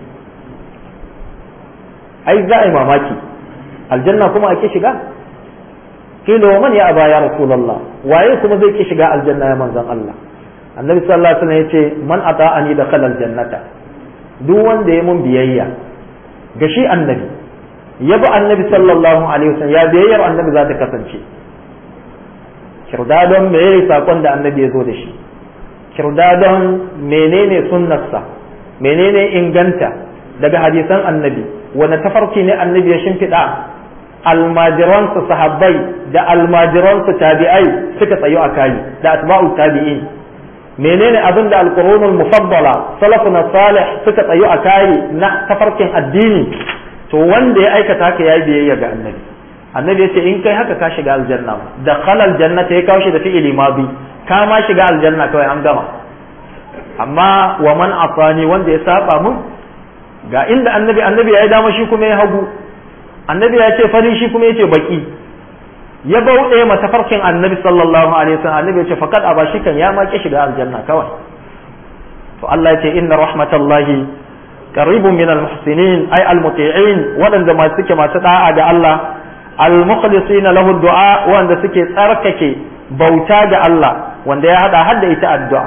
ai za a yi mamaki aljanna kuma ake shiga kila man ya aba ya rasulullah waye kuma zai ki shiga aljanna ya manzon Allah annabi sallallahu alaihi wasallam yace man ata'ani dakhala aljannata duk wanda ya mun biyayya ga shi annabi ya bi annabi sallallahu alaihi wasallam ya biyayyar annabi za ta kasance kirdadon me yayi sakon da annabi ya zo da shi kirdadon menene sunnarsa menene inganta daga hadisan annabi wani tafarki ne annabi ya shimfiɗa almajiransu sahabbai da almajiransu tabi'ai suka tsayo a kayi da atba'u tabi'in menene abin da alqurunul mufaddala salafuna salih suka tsayo a kayi na tafarkin addini to wanda ya aikata haka yayi biyayya ga annabi annabi ya ce in kai haka ka shiga aljanna da khalal jannata ya kawo shi da fi'ili madi ka ma shiga aljanna kawai an gama amma wa man afani wanda ya saba mun ga inda annabi annabi ya yi dama shi kuma ya hagu annabi ya ce fari shi kuma ya ce baki ya bauɗe ma tafarkin annabi sallallahu alaihi wasallam annabi ya ce faqad aba shi kan ya ma ki shiga aljanna kawai to Allah ya ce inna rahmatallahi qaribun min almuhsinin ay almuti'in waɗanda ma suke masu da'a ga Allah almukhlisin lahu du'a wanda suke tsarkake bauta ga Allah wanda ya hada hadda ita addu'a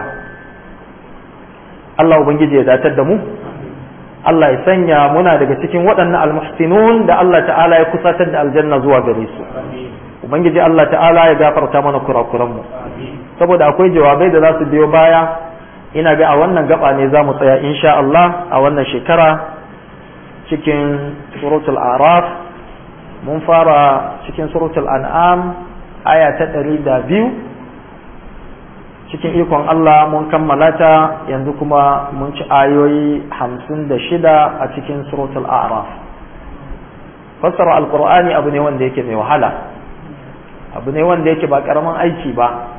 Allah ubangiji ya datar da mu Allah ya sanya muna daga cikin waɗannan almuhsinun da Allah ta'ala ya kusatar da aljanna zuwa gare su ubangiji Allah ta'ala ya gafarta mana kurakuran mu saboda akwai jawabai da za su biyo baya ina ga a wannan gaba ne za mu tsaya insha Allah a wannan shekara cikin suratul araf mun fara cikin suratul an'am aya ta ɗari da biyu cikin ikon Allah mun kammala ta yanzu kuma mun ci ayoyi hamsin da shida a cikin suratul a'raf fassara alqur'ani abu ne wanda yake mai wahala abu ne wanda yake ba karamin aiki ba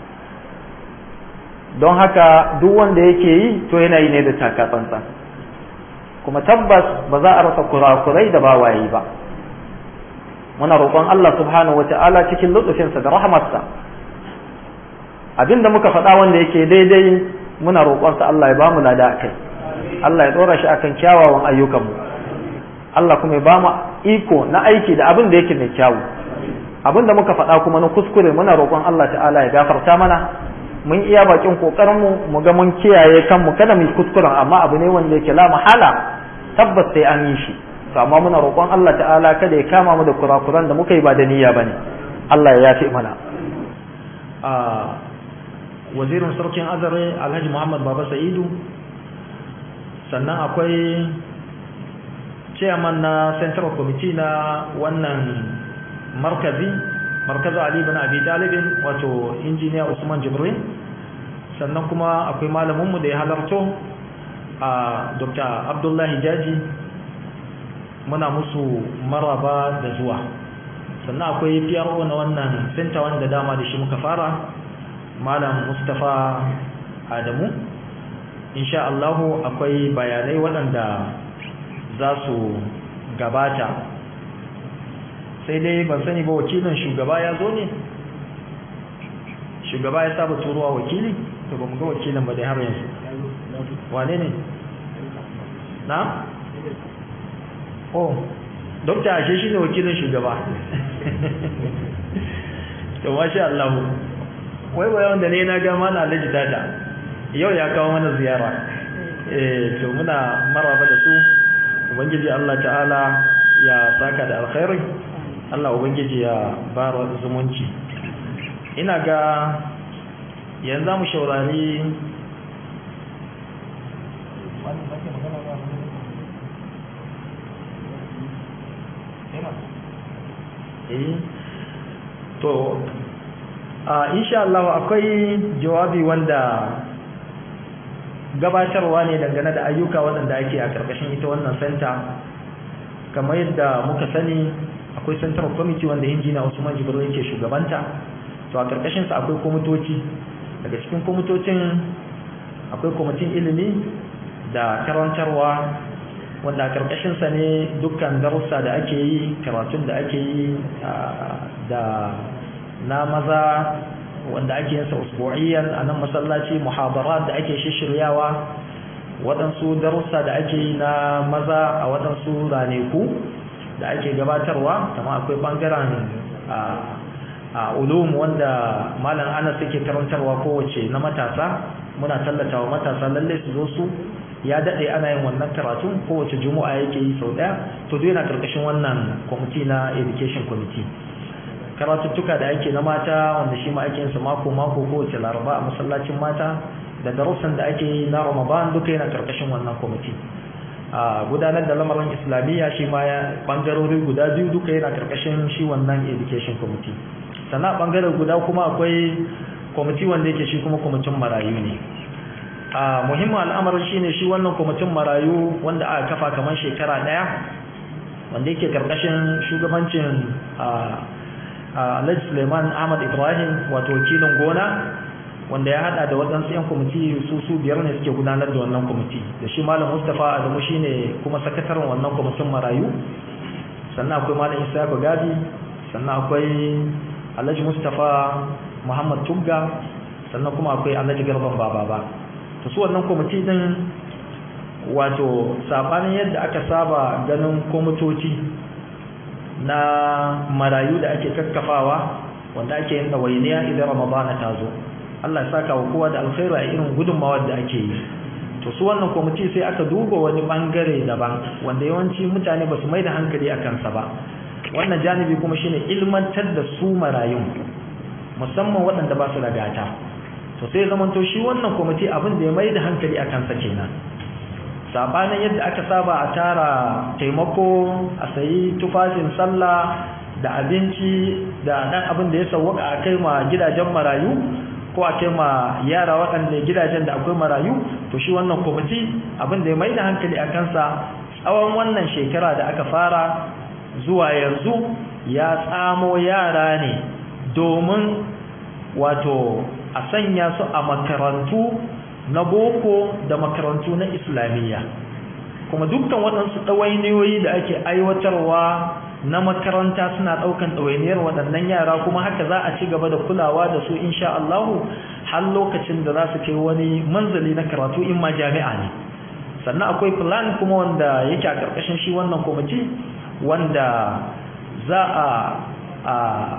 don haka duk wanda yake yi to yana yi ne da taka tsantsan kuma tabbas ba za a rasa kurakurai da ba waye ba muna roƙon Allah subhanahu wata'ala cikin lutsufinsa da rahamarsa abinda muka faɗa wanda yake daidai muna roƙonsa Allah ya bamu lada akai Allah ya ɗora shi akan kyawawan ayyukanmu Allah kuma ya bamu iko na aiki da abin da yake mai kyawu abin da muka faɗa kuma na kuskure muna roƙon Allah ta'ala ya gafarta mana mun iya bakin kokarin mu mu ga mun kiyaye kanmu kada mu kuskuren amma abu ne wanda yake la mahala tabbas sai an yi shi to amma muna roƙon Allah ta'ala kada ya kama mu da kurakuran da muka yi ba da niyya bane Allah ya yafe mana wazirin sarkin azare alhaji muhammad baba sa'idu sannan akwai chairman na central committee na wannan markazi markazu ali bin abi talibin wato injiniya usman jibrin sannan kuma akwai malaminmu da ya halarto a dr abdullahi jaji muna musu maraba da zuwa sannan akwai PRO na wannan center wanda dama da shi muka fara malam Mustafa Adamu insha Allah akwai bayanai waɗanda za su gabata sai dai ban sani ba wakilin shugaba ya zo ne shugaba ya saba turuwa wakili to ba mu ga wakilin ba dai har yanzu wane ne na oh dokta ashe shine wakilin shugaba to masha Allah wai wai wanda ne na ga mana Alhaji Dada yau ya kawo mana ziyara eh to muna maraba da su ubangiji Allah ta'ala ya saka da alkhairi Allah ubangiji ya bara zumunci ina ga yanzu mu shaurari to a insha Allah akwai jawabi wanda gabatarwa ne dangane da ayyuka waɗanda ake a ƙarƙashin ita wannan center kamar yadda muka sani akwai central committee wanda injina Usman Jibril yake shugabanta to a ƙarƙashin sa akwai komitoci daga cikin komitocin akwai kwamitin ilimi da karantarwa wanda a ƙarƙashinsa ne dukkan darussa da ake yi karatun da ake yi da na maza wanda ake yinsa usbu'iyan a nan masallaci muhadarat da ake shishiryawa waɗansu darussa da ake yi na maza a waɗansu raneku da ake gabatarwa kama akwai ɓangaren a ulum wanda malam anas yake karantarwa kowace na matasa muna tallata wa matasa lallai su zo su ya daɗe ana yin wannan karatun kowace juma'a yake yi sau ɗaya to duk yana karkashin wannan kwamiti na education committee karatuttuka da ake na mata wanda shi ma ake yin su mako mako kowace laraba a masallacin mata da darussan da ake yi na ramadan duka yana karkashin wannan kwamiti a gudanar da lamarin islamiyya shi ma ya bangarori guda biyu duka yana karkashin shi wannan education committee sannan bangaren guda kuma akwai kwamiti wanda yake shi kuma kwamitin marayu ne a muhimmin al'amarin shine shi wannan kwamitin marayu wanda aka kafa kamar shekara daya wanda yake karkashin shugabancin Alhaji Suleiman Ahmad Ibrahim wato wakilin gona wanda ya hada da waɗansu 'yan kwamiti su su biyar ne suke gudanar da wannan kwamiti da shi Malam Mustapha Adamu shine kuma sakataren wannan kwamitin marayu sannan akwai Malam Isa Gadi sannan akwai Alhaji Mustapha Muhammad Tugga sannan kuma akwai Alhaji Garban Baba to su wannan kwamiti din wato sabanin yadda aka saba ganin kwamitoci na marayu da ake kakkafawa wanda ake yin ɗawainiya idan ramadana ta zo Allah ya saka wa kowa da alkhairu a irin gudunmawar da ake yi to su wannan kwamiti sai aka duba wani bangare daban wanda yawanci mutane ba su mai da hankali a kansa ba wannan janibi kuma shine ilmantar da su marayun musamman waɗanda ba su da gata to sai zamanto shi wannan kwamiti abin da ya mai da hankali a kansa kenan sabanin yadda aka saba a tara taimako a sayi tufafin sallah da abinci da dan abin da ya sauwaka a kai ma gidajen marayu ko a kai ma yara waɗanda gidajen da akwai marayu to shi wannan kwamiti abin da ya mai da hankali a kansa tsawon wannan shekara da aka fara zuwa yanzu ya tsamo yara ne domin wato a sanya su a makarantu na boko da makarantu na islamiyya kuma dukkan waɗansu ɗawainiyoyi da ake aiwatarwa na makaranta suna ɗaukan ɗawainiyar waɗannan yara kuma haka za a ci gaba da kulawa da su insha Allahu har lokacin da za su kai wani manzali na karatu in ma jami'a ne sannan akwai plan kuma wanda yake a ƙarƙashin shi wannan kwamiti wanda za a a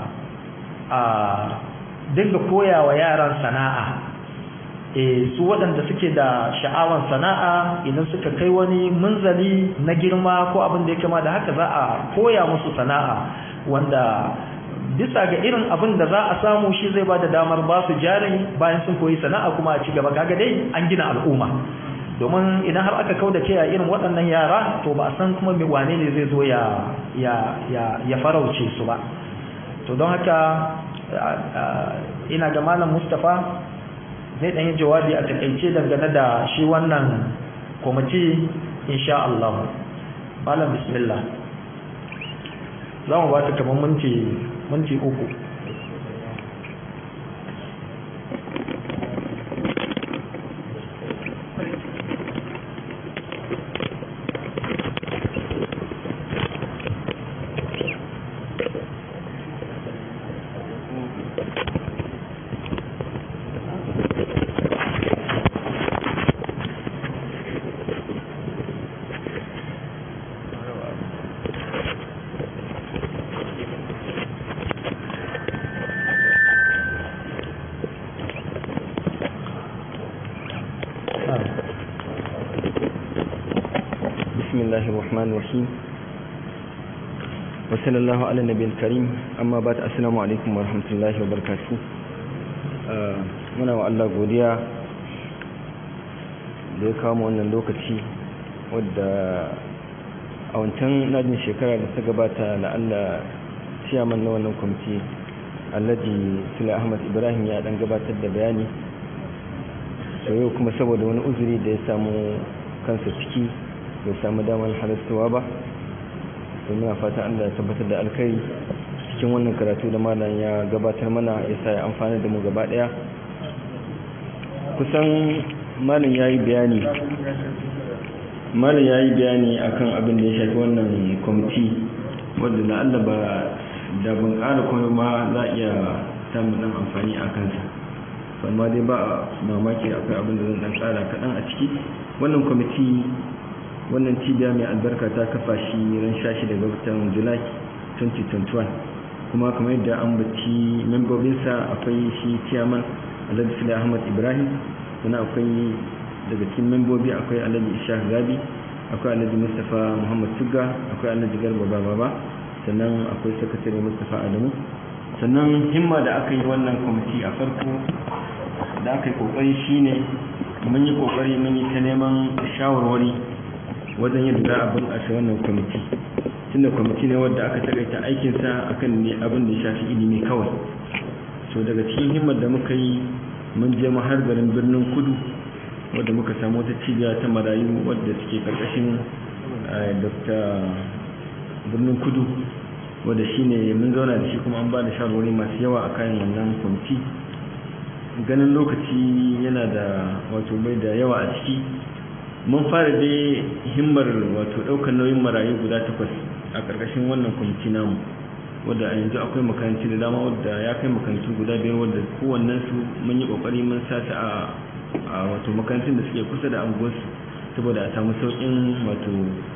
a dinga koya wa yaran sana'a e su waɗanda suke da sha'awar sana'a idan suka kai wani munzali na girma ko abin da ya kama da haka za a koya musu sana'a wanda bisa ga irin abin da za a samu shi zai ba da damar ba su jari bayan sun koyi sana'a kuma a ci gaba kaga dai an gina al'umma domin idan har aka kauda kai a irin waɗannan yara to ba a san kuma mai wane ne zai zo ya ya ya ya farauce su ba to don haka ina ga malam Mustafa zai dan yi jawabi a takaice dangane da shi wannan kwamiti insha Allah malam bismillah za mu ba ta kamar minti minti uku الله الرحمن الرحيم وصلى الله على النبي الكريم أما بعد السلام عليكم ورحمة الله وبركاته muna wa Allah godiya da ya kawo wannan lokaci wadda a wancan najin shekara da ta gabata la'alla ciyaman na wannan kwamiti alhaji sula ahmad ibrahim ya dan gabatar da bayani sau yau kuma saboda wani uzuri da ya samu kansa ciki bai samu damar halattawa ba domin a fata Allah ya tabbatar da alkhairi cikin wannan karatu da malam ya gabatar mana ya sa ya amfani da mu gaba daya kusan malam ya yi bayani malam ya yi bayani akan abin da ya shafi wannan kwamiti wadda na Allah ba da ban ƙara kuma ma za a iya samun ɗan amfani a kansa amma dai ba mamaki akwai abin da zan ɗan ƙara kaɗan a ciki wannan kwamiti wannan cibiya mai albarka ta kafa shi ran shashi daga watan july 2021 kuma kamar yadda an baci membobinsa akwai shi chairman alhaji sule ahmad ibrahim sannan akwai daga cikin membobi akwai alhaji ishaq gabi akwai alhaji mustapha muhammad tugga akwai alhaji garba baba sannan akwai sakatare mustapha adamu sannan himma da aka yi wannan kwamiti a farko da aka yi kokari shine mun yi kokari mun yi ta neman shawarwari wajen yadda za a bunƙasa wannan kwamiti tunda kwamiti ne wadda aka takaita aikinsa akan ne abin da ya shafi ilimi kawai so daga cikin himmar da muka yi mun je mu har garin birnin kudu wadda muka samu wata cibiya ta marayu wadda suke karkashin dr birnin kudu wadda shine mun zauna da shi kuma an ba da shawarwari masu yawa a kayan wannan kwamiti ganin lokaci yana da wato bai da yawa a ciki mun fara dai himmar wato ɗaukar nauyin marayu guda takwas a ƙarƙashin wannan kwamiti namu wadda a yanzu akwai makaranci da dama wadda ya kai makarantu guda biyar wadda kowannen su mun yi ƙoƙari mun sa ta a wato makarantun da suke kusa da anguwarsu saboda a samu sauƙin wato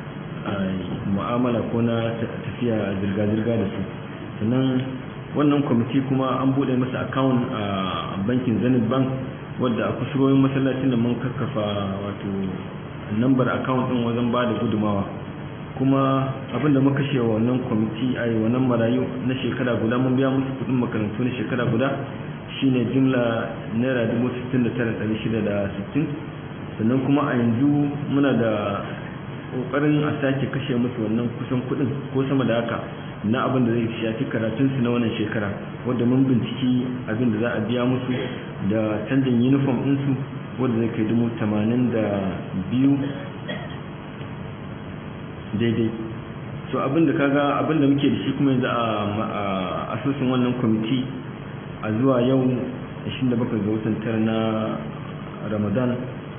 mu'amala ko na tafiya zirga-zirga da su sannan wannan kwamiti kuma an buɗe masa akawun a bankin zenith bank wadda a kusurorin masallacin da mun kakkafa wato nambar account din wajen ba da gudumawa kuma abinda muka kashe wannan kwamiti a yi wannan marayu na shekara guda mun biya musu kudin makarantu na shekara guda shine jimla naira dubu sittin da tara ɗari shida da sittin sannan kuma a yanzu muna da ƙoƙarin a sake kashe musu wannan kusan kudin ko sama da haka na abin da zai shafi karatunsu na wannan shekara wadda mun binciki abin da za a biya musu da canjin uniform ɗinsu wadda zai kai dubu tamanin da biyu daidai so abin da kaga abin da muke da shi kuma yanzu a asusun wannan kwamiti a zuwa yau 27 ga watan tara na ramadan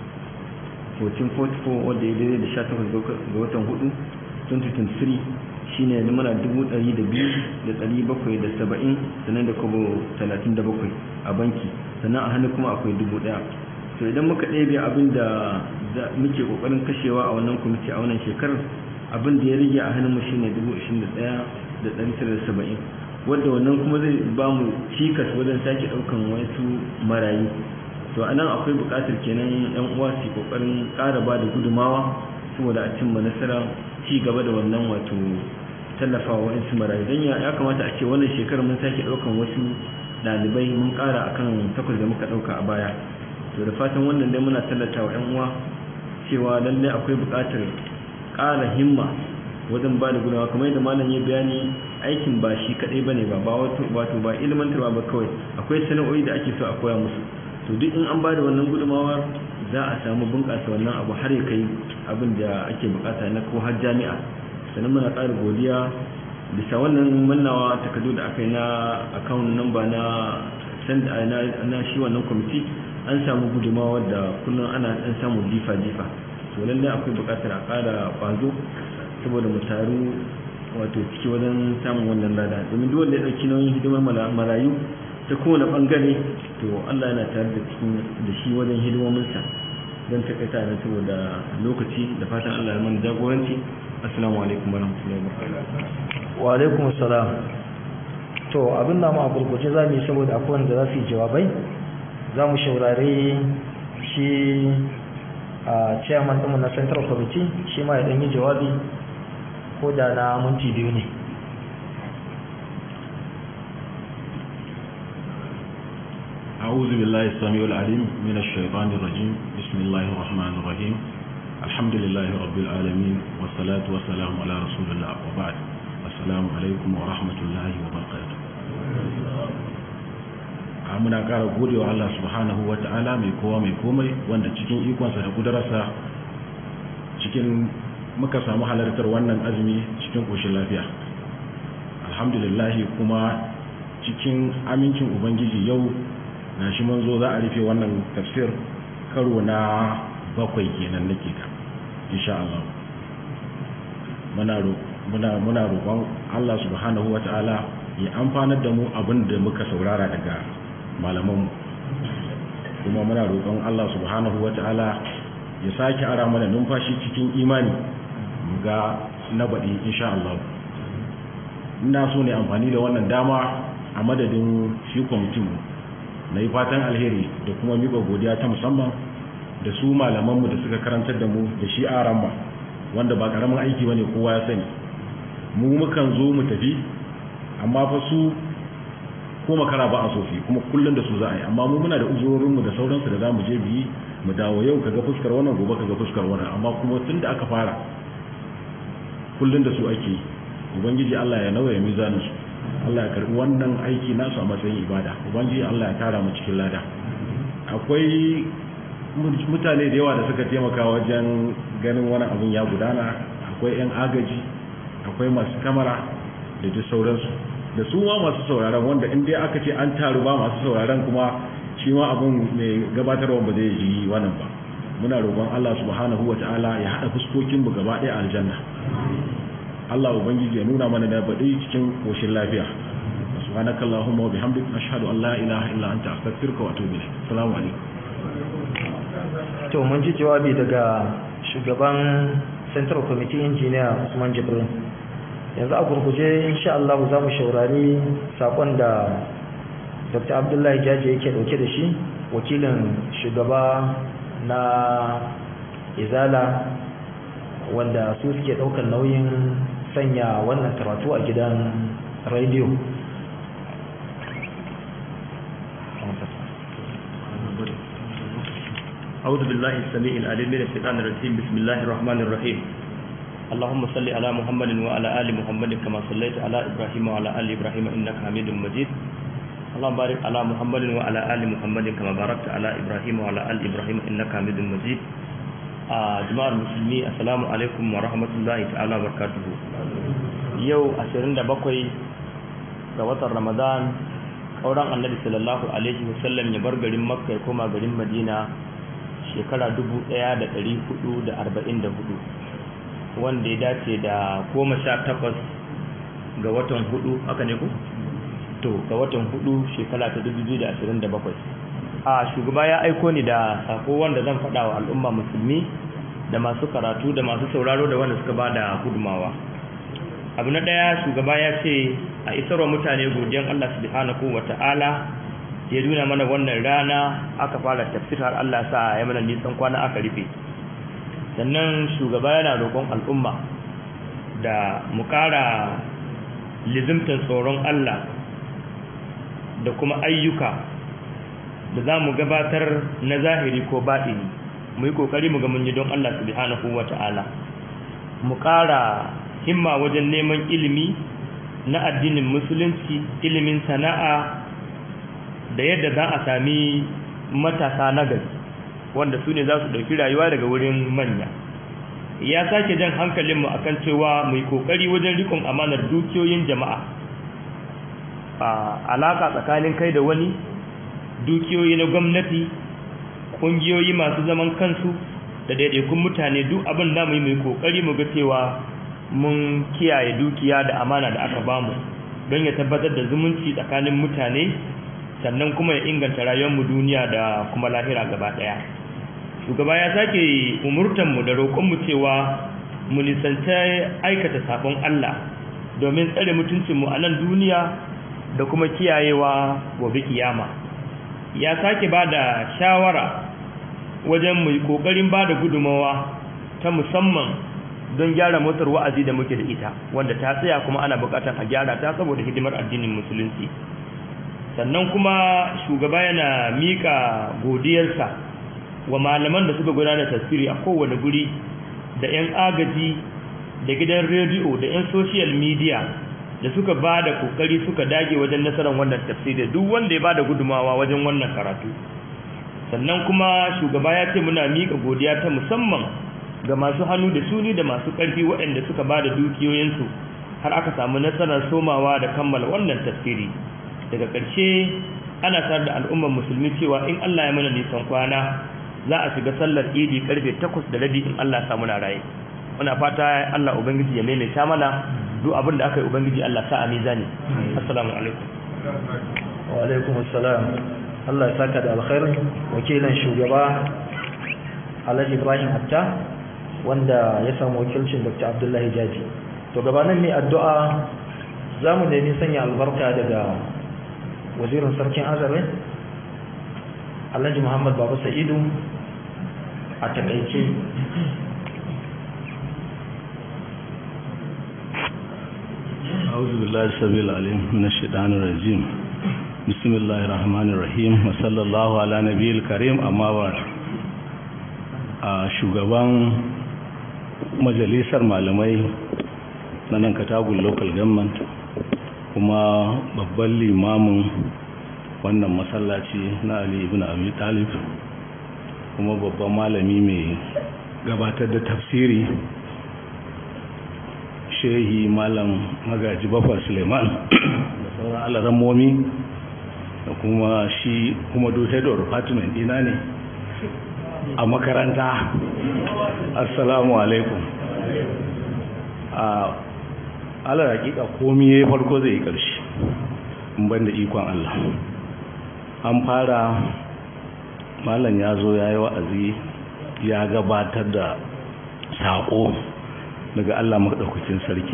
1444 wadda ya daidai da 18 ga watan 4 2023 shine yanzu muna dubu ɗari da biyu da ɗari bakwai da saba'in sannan da kobo talatin da bakwai a banki sannan a hannu kuma akwai dubu ɗaya to idan muka ɗebe abin da muke ƙoƙarin kashewa a wannan kwamiti a wannan shekarar abin da ya rage a hannun mu shine dubu ishirin da ɗaya da ɗari tara da saba'in wadda wannan kuma zai ba mu cikas wajen sake ɗaukan wasu marayu to anan akwai buƙatar kenan yan uwa su ƙoƙarin ƙara ba da gudumawa saboda a cimma nasara ci gaba da wannan wato tallafa wa wa'insu marayu don ya kamata a ce wannan shekarar mun sake ɗaukan wasu ɗalibai mun ƙara akan takwas da muka ɗauka a baya to da fatan wannan dai muna tallata wa 'yan uwa cewa lalle akwai buƙatar ƙara himma wajen ba da gudawa kamar yadda malam ya bayani aikin ba shi kaɗai bane ba ba wato wato ba ilmantarwa ba kawai akwai sana'o'i da ake so a koya musu to duk in an ba da wannan gudunmawar za a samu bunƙasa wannan abu har ya kai abin da ake buƙata na ko har jami'a sannan muna ƙara godiya bisa wannan mannawa takardu da aka yi na account number na na shi wannan kwamiti an samu gudumawa da kullum ana ɗan samun jifa-jifa to lallai akwai buƙatar a ƙara ƙwazo saboda mu taru wato ciki wajen samun wannan lada domin duk wanda ya ɗauki nauyin hidimar marayu ta kowane ɓangare to Allah yana tare da cikin da shi wajen hidimominsa don takaita na saboda lokaci da fatan Allah ya mana jagoranci assalamu alaikum warahmatullahi wabarakatuh wa alaikum assalam to abin da mu a gurguje za mu yi saboda akwai wanda za su yi jawabai za mu shaurari shi a chairman ɗinmu na central committee shi ma ya ɗan yi jawabi ko da na minti biyu ne أعوذ بالله السميع العليم من الشيطان الرجيم بسم الله الرحمن الرحيم الحمد لله رب العالمين والصلاة والسلام على رسول الله وبعد السلام عليكم ورحمة الله وبركاته muna ƙara gode wa Allah subhanahu wa ta'ala mai kowa mai komai wanda cikin ikonsa da kudararsa cikin muka samu halartar wannan azumi cikin ƙoshin lafiya alhamdulillahi kuma cikin amincin ubangiji yau na shi mun zo za a rufe wannan tafsir karo na bakwai kenan nake ka insha Allah muna roƙon Allah subhanahu wa ta'ala ya amfanar da mu abin da muka saurara daga malamanmu kuma muna roƙon Allah subhanahu wata'ala ya sake ara mana numfashi cikin imani ga na baɗi insha Allah ina so ne amfani da wannan dama a madadin shi kwamitin na yi fatan alheri da kuma miƙa godiya ta musamman da su malamanmu da suka karantar da mu da shi aran ba wanda ba ƙaramin aiki ba ne kowa ya sani mu mukan zo mu tafi amma fa su ko makara ba a sofi kuma kullum da su za a yi amma mu muna da uzurorinmu da sauransu da za mu je biyi mu dawo yau kaga fuskar wannan gobe kaga fuskar wannan amma kuma tun da aka fara kullum da su ake ubangiji Allah ya nauya mizanin su Allah ya karbi wannan aiki nasu a matsayin ibada ubangiji Allah ya tara mu cikin lada akwai mutane da yawa da suka taimaka wajen ganin wani abun ya gudana akwai yan agaji akwai masu kamara da duk sauransu da su ma masu sauraron wanda in dai aka ce an taru ba masu sauraron kuma shi ma abin mai gabatarwa ba zai yi wannan ba muna roƙon Allah subhanahu wa ta'ala ya haɗa fuskokin mu gaba ɗaya aljanna Allah ubangiji ya nuna mana da baɗi cikin koshin lafiya subhanaka allahumma wa bihamdik ashhadu an la ilaha illa anta astaghfiruka wa atubu ilayk assalamu alaikum to mun ji jawabi daga shugaban central committee engineer Usman Jibril yanzu a gurguje insha Allah za mu shaurari sakon da Dr. Abdullahi Jaji yake dauke da shi wakilin shugaba na Izala wanda su suke daukar nauyin sanya wannan karatu a gidan radio أعوذ بالله السميع العليم من الشيطان الرجيم بسم الله الرحمن الرحيم اللهم صل على محمد وعلى آل محمد كما صليت على إبراهيم وعلى آل إبراهيم إنك حميد مجيد اللهم بارك على محمد وعلى آل محمد كما باركت على إبراهيم وعلى آل إبراهيم إنك حميد مجيد جماعة المسلمين السلام عليكم ورحمة الله تعالى وبركاته يو أسرين دبقوي ga watan Ramadan auren Annabi sallallahu alaihi wasallam ya bar garin Makka ya koma garin Madina shekara 1444 wanda ya dace da goma sha takwas ga watan hudu haka ne ku? to ga watan hudu shekara ta dubu biyu da ashirin da bakwai a shugaba ya aiko ni da sako wanda zan faɗa wa al'umma musulmi da masu karatu da masu sauraro da wanda suka ba da gudumawa abu na ɗaya shugaba ya ce a isarwa mutane godiyan allah subhanahu wa ta'ala ya nuna mana wannan rana aka fara tafsir har allah sa ya mana nisan kwana aka rufe sannan shugaba yana roƙon al'umma da mu ƙara lizimtar tsoron Allah da kuma ayyuka da za mu gabatar na zahiri ko baɗini mu yi kokari mu ga mun yi don Allah subhanahu wata'ala mu ƙara himma wajen neman ilimi na addinin musulunci ilimin sana'a da yadda za a sami matasa na gari wanda su ne za su ɗauki rayuwa daga wurin manya ya sake jan hankalinmu akan cewa mai kokari wajen rikon amanar dukiyoyin jama'a a alaka tsakanin kai da wani dukiyoyi na gwamnati ƙungiyoyi masu zaman kansu da daidaikun mutane duk abin da mu yi mai kokari mu ga cewa mun kiyaye dukiya da amana da aka bamu don ya tabbatar da zumunci tsakanin mutane sannan kuma ya inganta rayuwarmu duniya da kuma lahira gaba ɗaya shugaba ya sake umurtanmu da roƙonmu cewa mu nisanta aikata sabon Allah domin tsare mutuncinmu a nan duniya da kuma kiyayewa gobe kiyama ya sake ba da shawara wajen mu kokarin ba da gudumawa ta musamman don gyara motar wa'azi da muke da ita wanda ta tsaya kuma ana bukatar a gyara ta saboda hidimar addinin musulunci sannan kuma shugaba yana mika godiyarsa wa malaman da suka gudanar tasiri a kowane guri da 'yan agaji da gidan rediyo da 'yan social media da suka ba da kokari suka dage wajen nasarar wannan tafsiri duk wanda ya ba da gudumawa wajen wannan karatu sannan kuma shugaba ya ce muna miƙa godiya ta musamman ga masu hannu da suni da masu ƙarfi waɗanda suka ba da dukiyoyinsu har aka samu nasarar somawa da kammala wannan tafsiri daga ƙarshe ana sanar da al'ummar musulmi cewa in Allah ya mana nisan kwana za a shiga sallar idi karfe takwas da rabi in Allah samu na raye muna fata Allah ubangiji ya maimaita mana duk abin da aka yi ubangiji Allah sa a mizani assalamu alaikum wa alaikum assalam Allah ya saka da alkhairi wakilan shugaba Alhaji Ibrahim Atta wanda ya samu wakilcin Dr. Abdullahi Jaji to gabanin ne addu'a zamu nemi sanya albarka daga wazirin sarkin Azare Alhaji Muhammad Baba Sa'idu a takaice أعوذ بالله السبيل العليم من الشيطان الرجيم بسم الله الرحمن الرحيم وصلى الله على نبي الكريم أما بعد shugaban majalisar malamai na nan katagun local government kuma babban limamin wannan masallaci na Ali ibn Abi Talib kuma babban malami mai gabatar da tafsiri shehi malam magaji bafar suleiman da sauran alarammomi da kuma shi kuma do head of department dina ne a makaranta assalamu alaikum a ala hakika komi ya farko zai yi ƙarshe ban da ikon allah an fara malam ya zo ya yi wa'azi ya gabatar da saƙo daga Allah maɗaukakin sarki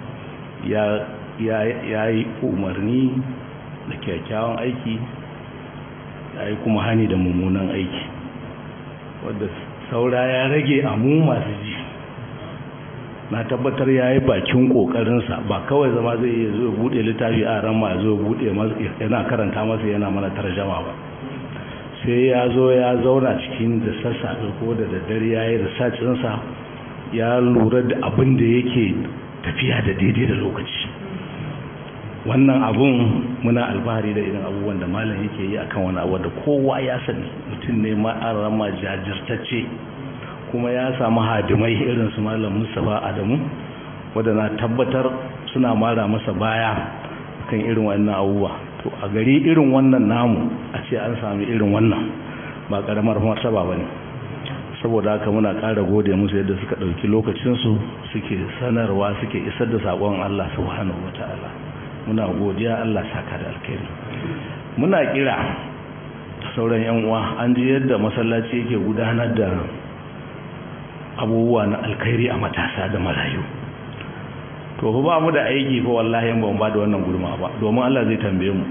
ya yi umarni da kyakkyawan aiki ya yi kuma hani da mummunan aiki wadda saura ya rage a mu masu ji na tabbatar ya yi bakin ƙoƙarinsa ba kawai zama zai iya zo buɗe littafi a ran ma zo buɗe yana karanta masa yana mana tarjama ba sai ya zo ya zauna cikin da sassafe ko da daddare ya yi risacinsa ya lura da abin da yake tafiya da daidai da lokaci wannan abun muna alfahari da irin abubuwan da malam yake yi akan wani abu da kowa ya sani mutum ne ma'arama jajirtacce kuma ya samu hadimai irin su malam mustapha adamu wadda na tabbatar suna mara masa baya kan irin wannan abubuwa to a gari irin wannan namu a ce an sami irin wannan ba karamar martaba ba ne saboda haka muna ƙara gode musu yadda suka ɗauki lokacinsu suke sanarwa suke isar da saƙon Allah subhanahu wa ta'ala muna godiya Allah saka da alkhairi muna kira sauran yan uwa an ji yadda masallaci yake gudanar da abubuwa na alkhairi a matasa da marayu to fa ba mu da aiki fa wallahi ba mu ba da wannan gurma ba domin Allah zai tambaye mu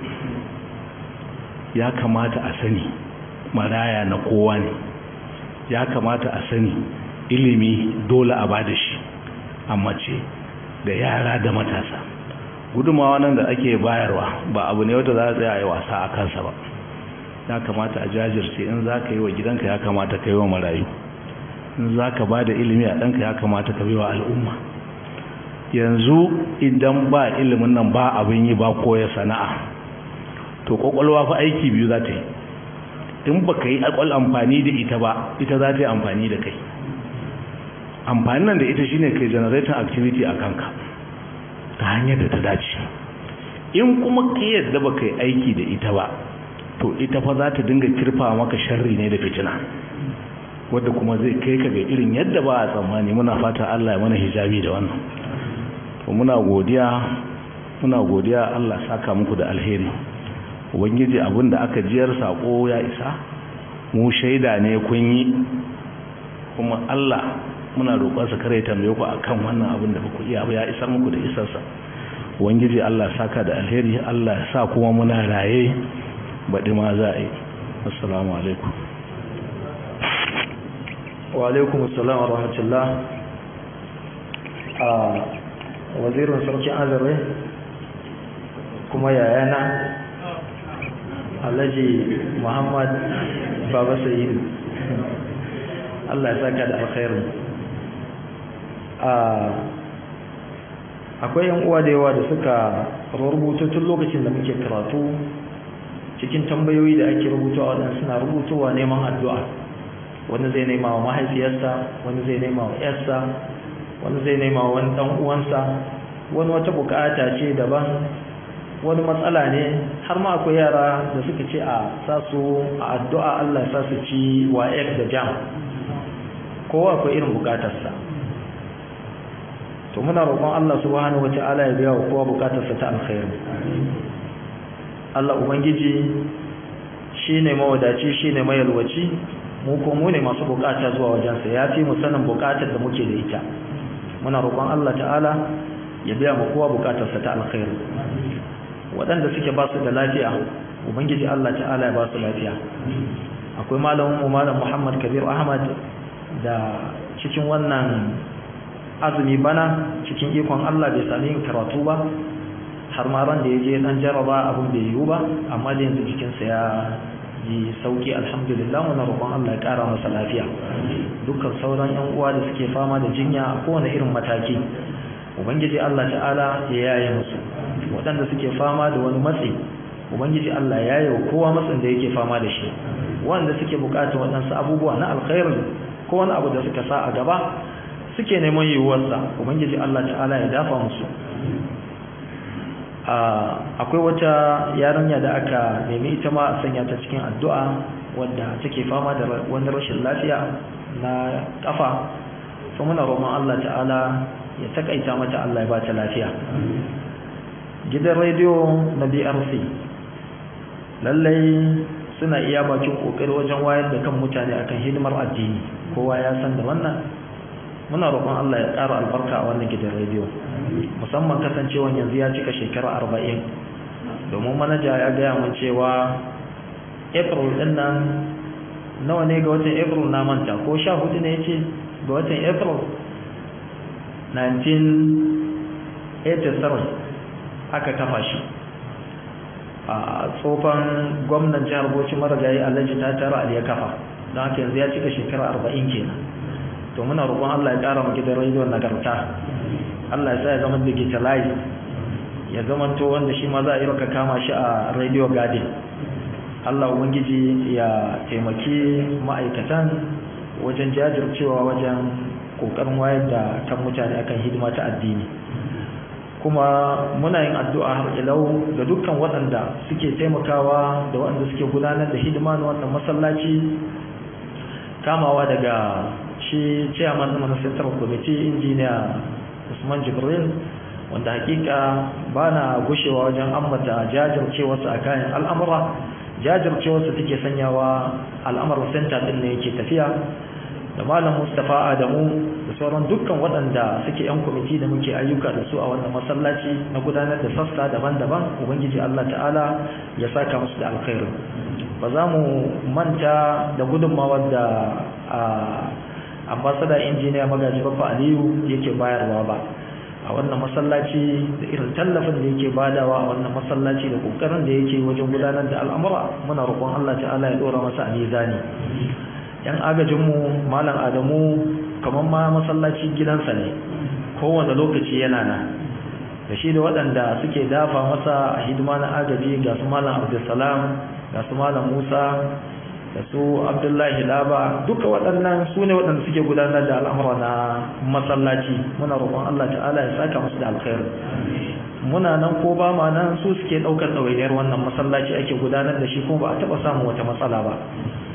ya kamata a sani maraya na kowa ne ya kamata a sani ilimi dole a bada shi a mace da yara da matasa gudumawa nan da ake bayarwa ba abu ne wata za a tsaya a yi wasa a kansa ba ya kamata a jajirce in za ka yi wa gidanka ya kamata ka yi wa marayu in za ka ba da ilimi a ɗanka ya kamata ka bi wa al'umma yanzu idan ba ilimin nan ba abin yi ba koya sana'a to kwakwalwa fa aiki biyu za ta yi in ba ka yi akwal amfani da ita ba ita za ta yi amfani da kai amfani nan da ita shine kai generating activity a kanka ta hanyar da ta dace in kuma ka yadda ba ka yi aiki da ita ba to ita fa za ta dinga kirfa maka sharri ne da fitina wadda kuma zai kai ka ga irin yadda ba a tsammani muna fata Allah ya mana hijabi da wannan to muna godiya muna godiya Allah saka muku da alheri ubangiji abin da aka jiyar sako ya isa mu shaida ne kun yi kuma Allah muna roƙon sa kare tambaye ku akan wannan abin da ku iya ya isar muku da isarsa ubangiji Allah saka da alheri Allah ya sa kuma muna raye baɗi ma za a yi assalamu alaikum wa alaikum assalam wa rahmatullah a wazirin sarkin azare kuma yayana alhaji muhammad baba sayidu allah ya saka da alkhairu akwai yan uwa da yawa da suka rubuta tun lokacin da muke karatu cikin tambayoyi da ake rubutawa waɗanda suna rubutowa neman addu'a wani zai nema wa mahaifiyarsa wani zai nema wa yarsa wani zai nema wa wani ɗan uwansa wani wata bukata ce daban wani matsala ne har ma akwai yara da suka ce a sa su a addu'a Allah sa su ci wa da jam kowa akwai irin bukatarsa to muna roƙon Allah subhanahu wata'ala ya biya wa kowa bukatarsa ta alkhairi Allah ubangiji shine mawadaci shine mayalwaci mu ko mu ne masu bukata zuwa wajensa ya fi mu sanin bukatar da muke da ita muna roƙon Allah ta'ala ya biya mu kowa bukatarsa ta alkhairi waɗanda suke ba su da lafiya ubangiji Allah ta'ala ya ba su lafiya akwai malamin mu malam Muhammad Kabir Ahmad da cikin wannan azumi bana cikin ikon Allah bai sami yin karatu ba har ma ran da ya je dan jaraba abin bai yiwu ba amma da yanzu jikinsa ya ji sauki alhamdulillah muna roƙon Allah ya ƙara masa lafiya dukkan sauran yan uwa da suke fama da jinya a kowane irin mataki ubangiji Allah ta'ala ya yaye musu waɗanda suke fama da wani matsi ubangiji Allah ya yaye kowa matsin da yake fama da shi wanda suke buƙatar waɗansu abubuwa na alkhairi ko wani abu da suka sa a gaba suke neman yiwuwarsa ubangiji Allah ta'ala ya dafa musu akwai wata yarinya da aka nemi ita ma a sanya ta cikin addu'a wadda take fama da wani rashin lafiya na kafa to muna roƙon Allah ta'ala ya takaita mata Allah ya ba ta lafiya gidan rediyo na BRC lallai suna iya bakin kokari wajen wayar da kan mutane akan hidimar addini kowa ya san da wannan muna roƙon Allah ya ƙara albarka a wannan gidan rediyo musamman kasancewan yanzu ya cika shekara arba'in domin manaja ya gaya mun cewa april ɗin nan nawa ne ga watan april na manta ko sha hudu ne ce ga watan april 1987 aka kafa shi a tsofan gwamnan jihar bauchi marigayi alhaji ta tara ali ya kafa don haka yanzu ya cika shekara arba'in kenan to muna roƙon Allah ya ƙara mu gidan rediyon nagarta Allah ya sa ya zama digitalize ya zama to wanda shi ma za a yi raka kama shi a radio garden Allah ubangiji ya taimaki ma'aikatan wajen jajircewa wajen ƙoƙarin wayar da kan mutane akan hidima ta addini kuma muna yin addu'a har ilau ga dukkan waɗanda suke taimakawa da waɗanda suke gudanar da hidima na wannan masallaci kamawa daga shi chairman na central committee injiniya Usman Jibril wanda hakika bana gushewa wajen ambata jajircewarsa a kayan al'amura jajircewarsa take sanyawa al'amarin center din ne yake tafiya da malam Mustafa Adamu da sauran dukkan waɗanda suke yan kwamiti da muke ayyuka da su a wannan masallaci na gudanar da sassa daban-daban ubangiji Allah ta'ala ya saka musu da alkhairi ba za mu manta da gudunmawar da ambassador injiniya magaji bafa aliyu yake bayarwa ba a wannan masallaci da irin tallafin da yake badawa a wannan masallaci da kokarin da yake wajen gudanar da al'amura muna roƙon Allah ta'ala ya dora masa a mizani yan agajinmu malam adamu kamar ma masallaci gidansa ne kowane lokaci yana nan da shi da waɗanda suke dafa masa a hidima na agaji ga su malam abdulsalam ga su malam musa da su abdullahi laba duka waɗannan su ne waɗanda suke gudanar da al'amura na masallaci muna roƙon allah ta'ala ya saka musu da alkhairu muna nan ko ba ma nan su suke ɗaukar ɗawainiyar wannan masallaci ake gudanar da shi kuma ba a taɓa samun wata matsala ba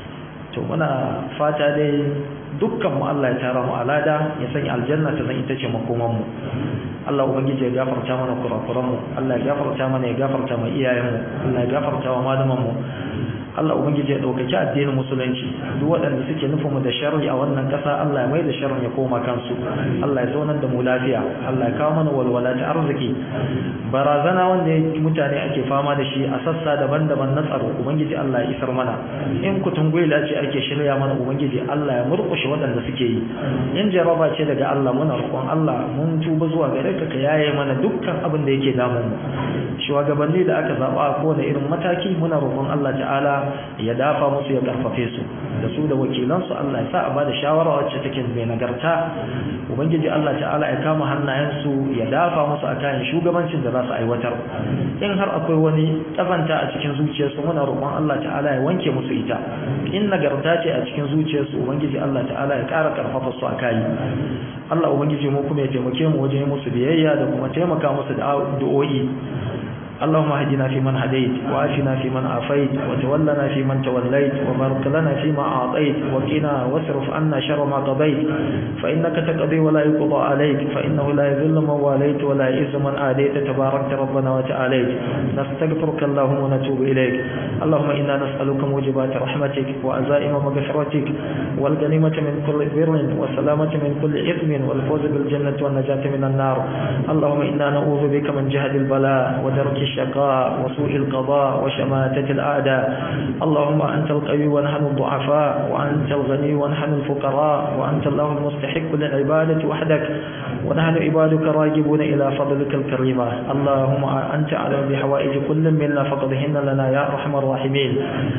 to muna fata dai dukkan mu Allah ya tara mu alada ya sanya aljanna ta zan ita ce makoman mu Allah ubangiji ya gafarta mana kurakuran mu Allah ya gafarta mana ya gafarta mu iyayen mu Allah ya gafarta wa malaman mu Allah ubangiji ya daukaki addinin musulunci duk waɗanda suke nufin mu da sharri a wannan ƙasa Allah ya mai da sharrin ya koma kansu Allah ya zaunar da mu lafiya Allah ya kawo mana walwala ta arziki barazana wanda mutane ake fama da shi a sassa daban-daban na tsaro ubangiji Allah ya isar mana in kutun gwila ce ake shirya mana ubangiji Allah ya murƙushe waɗanda suke yi in jaraba ce daga Allah muna roƙon Allah mun tuba zuwa gare ka ka yaye mana dukkan abin da yake damun mu shugabanni da aka zaba a kowane irin mataki muna roƙon Allah ta'ala ya dafa musu ya karfafe su da su da wakilansu Allah ya sa a bada shawara wacce take mai nagarta ubangiji Allah ta'ala ya kama hannayensu ya dafa musu a kayan shugabancin da za su aiwatar in har akwai wani kazanta a cikin zuciyarsu muna roƙon Allah ta'ala ya wanke musu ita in nagarta ce a cikin zuciyarsu ubangiji Allah ta'ala ya ƙara karfafa su a kayi Allah ubangiji mu kuma ya taimake mu wajen musu biyayya da kuma taimaka musu da addu'o'i اللهم اهدنا فيمن هديت وعافنا فيمن عافيت وتولنا فيمن توليت وبارك لنا فيما أعطيت وقنا واصرف عنا شر ما قضيت فإنك تقضي ولا يقضى عليك فإنه لا يذل من واليت ولا يعز من آديت تباركت ربنا وتعاليت نستغفرك اللهم ونتوب إليك اللهم إنا نسألك موجبات رحمتك وأزائم مغفرتك والغنيمة من كل بر والسلامة من كل إثم والفوز بالجنة والنجاة من النار اللهم إنا نعوذ بك من جهد البلاء ودرك الشقاء وسوء القضاء وشماتة الأعداء اللهم أنت القوي ونحن الضعفاء وأنت الغني ونحن الفقراء وأنت الله المستحق للعبادة وحدك ونحن عبادك راجبون إلى فضلك الكريمة اللهم أنت أعلم بحوائج كل منا فقدهن لنا يا أرحم الراحمين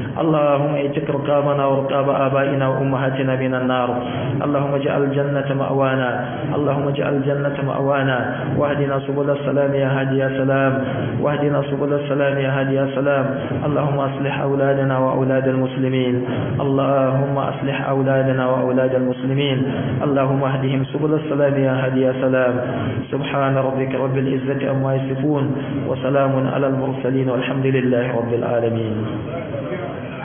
اللهم اتق رقابنا ورقاب آبائنا وأمهاتنا من النار اللهم اجعل الجنة مأوانا اللهم اجعل الجنة مأوانا واهدنا سبل السلام يا هادي يا سلام واهدنا سبل السلام يا هادي يا سلام اللهم أصلح أولادنا وأولاد المسلمين اللهم أصلح أولادنا وأولاد المسلمين اللهم اهدهم سبل السلام يا هادي يا سلام سبحان ربك رب العزة أما يصفون وسلام على المرسلين والحمد لله رب العالمين